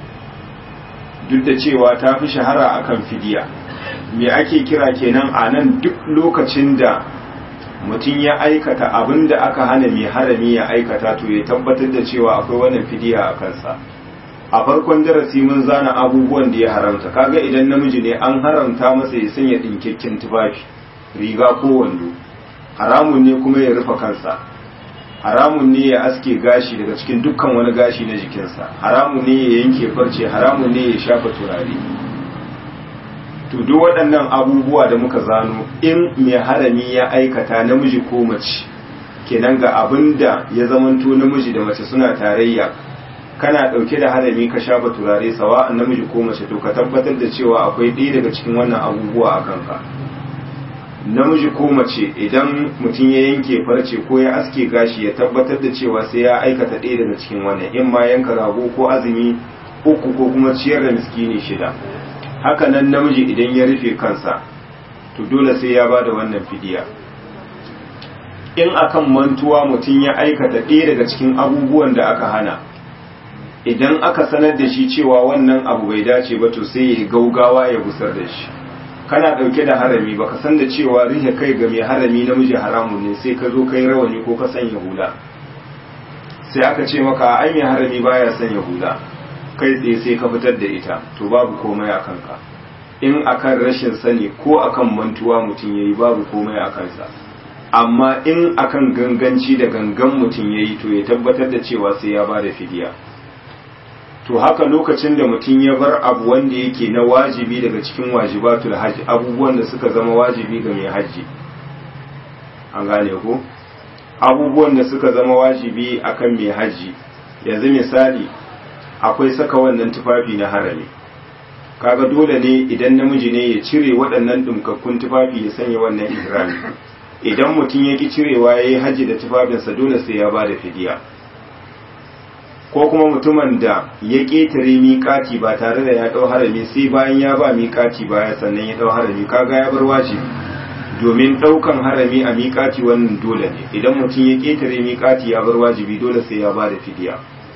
duk da cewa ta fi shahara akan fidiya me ake kira kenan a nan duk lokacin da mutum ya aikata abin da aka hana mai harami ya aikata to ya tabbatar da cewa akwai wannan fidiya a kansa a farkon darasi mun zana abubuwan da ya haramta kaga idan namiji ne an haramta masa ya sanya dinkakken tufafi riga ko wando haramun ne kuma ya rufe kansa haramun ne ya aske gashi daga cikin dukkan wani gashi na jikinsa haramun ne ya yanke farce haramun ne ya shafa turare to duk waɗannan abubuwa da muka zano in mai harami ya aikata namiji ko mace kenan ga abin da ya zamanto namiji da mace suna tarayya kana ɗauke da harami ka shafa turare sawa namiji ko mace to ka tabbatar da cewa akwai ɗaya daga cikin wannan abubuwa a kanka namiji ko mace idan mutum ya yanke farce ko ya aske gashi ya tabbatar da cewa sai ya aikata ɗaya daga cikin wannan in ma yanka rago ko azumi uku ko kuma ciyar da miskini shida haka nan namiji idan ya rufe kansa to dole sai ya bada wannan fidiya in akan mantuwa mutum ya aikata ɗaya daga cikin abubuwan da aka hana idan aka sanar da shi cewa wannan abu bai dace ba to sai ya gaugawa ya gusar da shi kana ɗauke da harami baka san da cewa rihe kai ga mai harami namiji haramun ne sai ka zo kai rawani ko ka sanya hula sai aka ce maka an yi harami baya sanya hula kai tsaye sai ka fitar da ita to babu komai a kanka in akan rashin sani ko akan mantuwa mutum yayi babu komai a kansa amma in akan ganganci da gangan mutum yayi to ya tabbatar da cewa sai ya bada fidiya to haka lokacin da mutum ya bar abu wanda yake na wajibi daga cikin wajibatul hajji abubuwan da suka zama wajibi ga mai hajji an gane ko abubuwan da suka zama wajibi akan mai haji yanzu misali akwai saka wannan tufafi na harami kaga dole ne idan namiji ne ya cire waɗannan dumkakkun tufafi ya sanya wannan ihrami idan mutum ya ki cirewa ya yi haji da tufafinsa dole sai ya ba da fidiya ko kuma mutumin da ya ƙetare miƙati ba tare da ya ɗau harami sai bayan ya ba miƙati baya sannan ya ɗau harami kaga ya bar wajibi domin ɗaukan harami a miƙati wannan dole ne idan mutum ya ƙetare miƙati ya bar wajibi dole sai ya ba da fidiya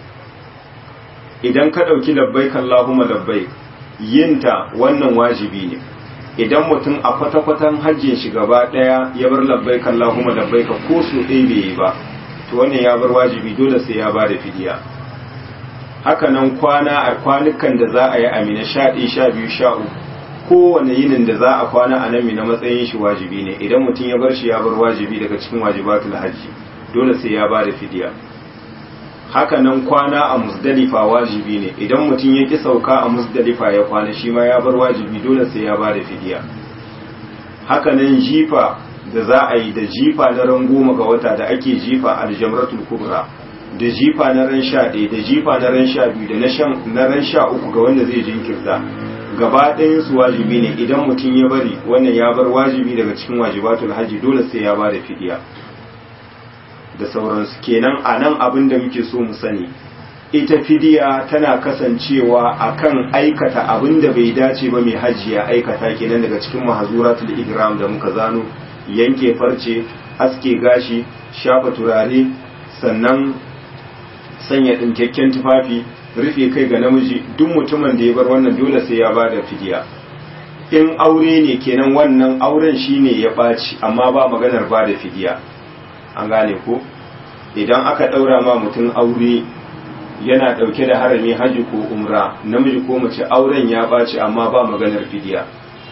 idan ka ɗauki labbaik Allahumma labbaik yinta wannan wajibi ne idan mutum a kwata-kwatan hajjin shi gaba ɗaya ya bar labbaik Allahumma labbaik ko su ɗaya bai yi ba to wannan ya bar wajibi dole sai ya ba da fidiya haka nan kwana a kwanukan da za a yi amina sha ɗaya sha biyu sha uku kowane yinin da za a kwana a nan na matsayin shi wajibi ne idan mutum ya bar shi ya bar wajibi daga cikin wajibatul hajji dole sai ya ba da fidiya haka nan kwana a musdalifa wajibi ne idan mutum ya ki sauka a musdalifa ya kwana shi ma ya bar wajibi dole sai ya ba da fidiya haka nan jifa da za a yi da jifa na ran goma ga wata da ake jifa aljamratul kubra da jifa na ran sha ɗaya da jifa na ran sha biyu da na ran sha uku ga wanda zai jinkirta gaba ɗayan su wajibi ne idan mutum ya bari wannan ya bar wajibi daga cikin wajibatul hajji dole sai ya ba da fidiya da sauransu kenan a nan abin da muke so mu sani ita fidiya tana kasancewa akan aikata abin da bai dace ba mai hajji ya aikata kenan daga cikin mahazuratul ihram da muka zano yanke farce aske gashi shafa turare sannan sanya ɗinkakken tufafi rufe kai ga namiji duk mutumin da ya bar wannan dole sai ya ba da fidiya in aure ne kenan wannan auren shine ya ɓaci amma ba maganar ba da fidiya an gane ko idan aka ɗaura ma mutum aure yana ɗauke da harami hajji ko umra namiji ko mace auren ya ɓaci amma ba maganar fidiya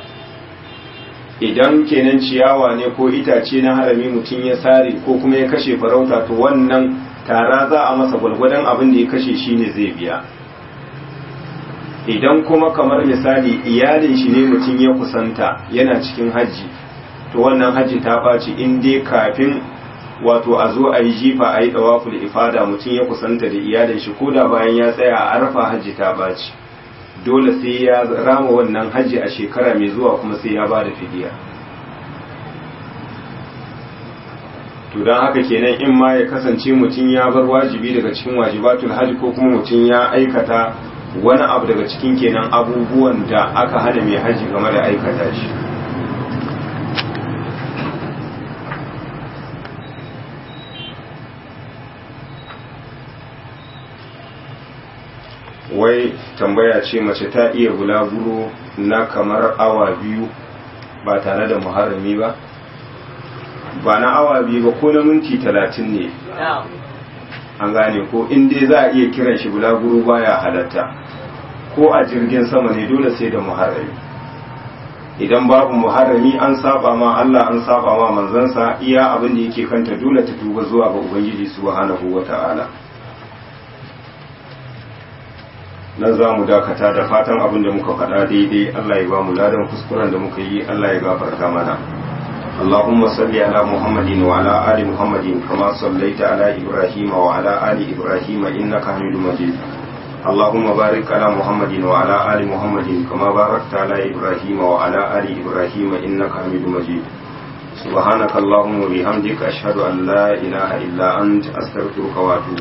idan kenan ciyawa ne ko itace na harami mutum ya sare ko kuma ya kashe farauta to wannan tara za a masa gwalgwadon abin da ya kashe shi ne zai biya idan kuma kamar misali iyalin shi ne mutum ya kusanta yana cikin hajji to wannan hajji ta ɓaci in dai kafin wato a zo a yi jifa a yi ɗawaful ifada mutum ya kusanta da iyalin shi ko da bayan ya tsaya a arfa hajji ta ɓaci dole sai ya rama wannan hajji a shekara mai zuwa kuma sai ya ba da fidiya to don haka kenan in ma ya kasance mutum ya bar wajibi daga cikin wajibatul hajji ko kuma mutum ya aikata wani abu daga cikin kenan abubuwan da aka hana mai hajji game da aikata shi wai tambaya ce mace ta iya bulaguro na kamar awa biyu ba tare da muharrami ba ba na awa biyu ba ko na minti talatin ne an gane ko in dai za a iya kiran shi bulaguro baya halatta ko a jirgin sama ne dole sai da muharrami idan babu muharrami an saba ma Allah an saba ma manzansa iya abin da yake kanta dole ta tuba zuwa ga ubangiji subhanahu wata'ala nan za mu dakata da fatan abin da muka faɗa daidai Allah ya ba mu ladan kuskuren da muka yi Allah ya gafarta mana اللهم صل على محمد وعلى آل محمد كما صليت على إبراهيم وعلى آل إبراهيم إنك حميد مجيد اللهم بارك على محمد وعلى آل محمد كما باركت على إبراهيم وعلى آل إبراهيم إنك حميد مجيد سبحانك اللهم وبحمدك أشهد أن لا إله إلا أنت أستغفرك وأتوب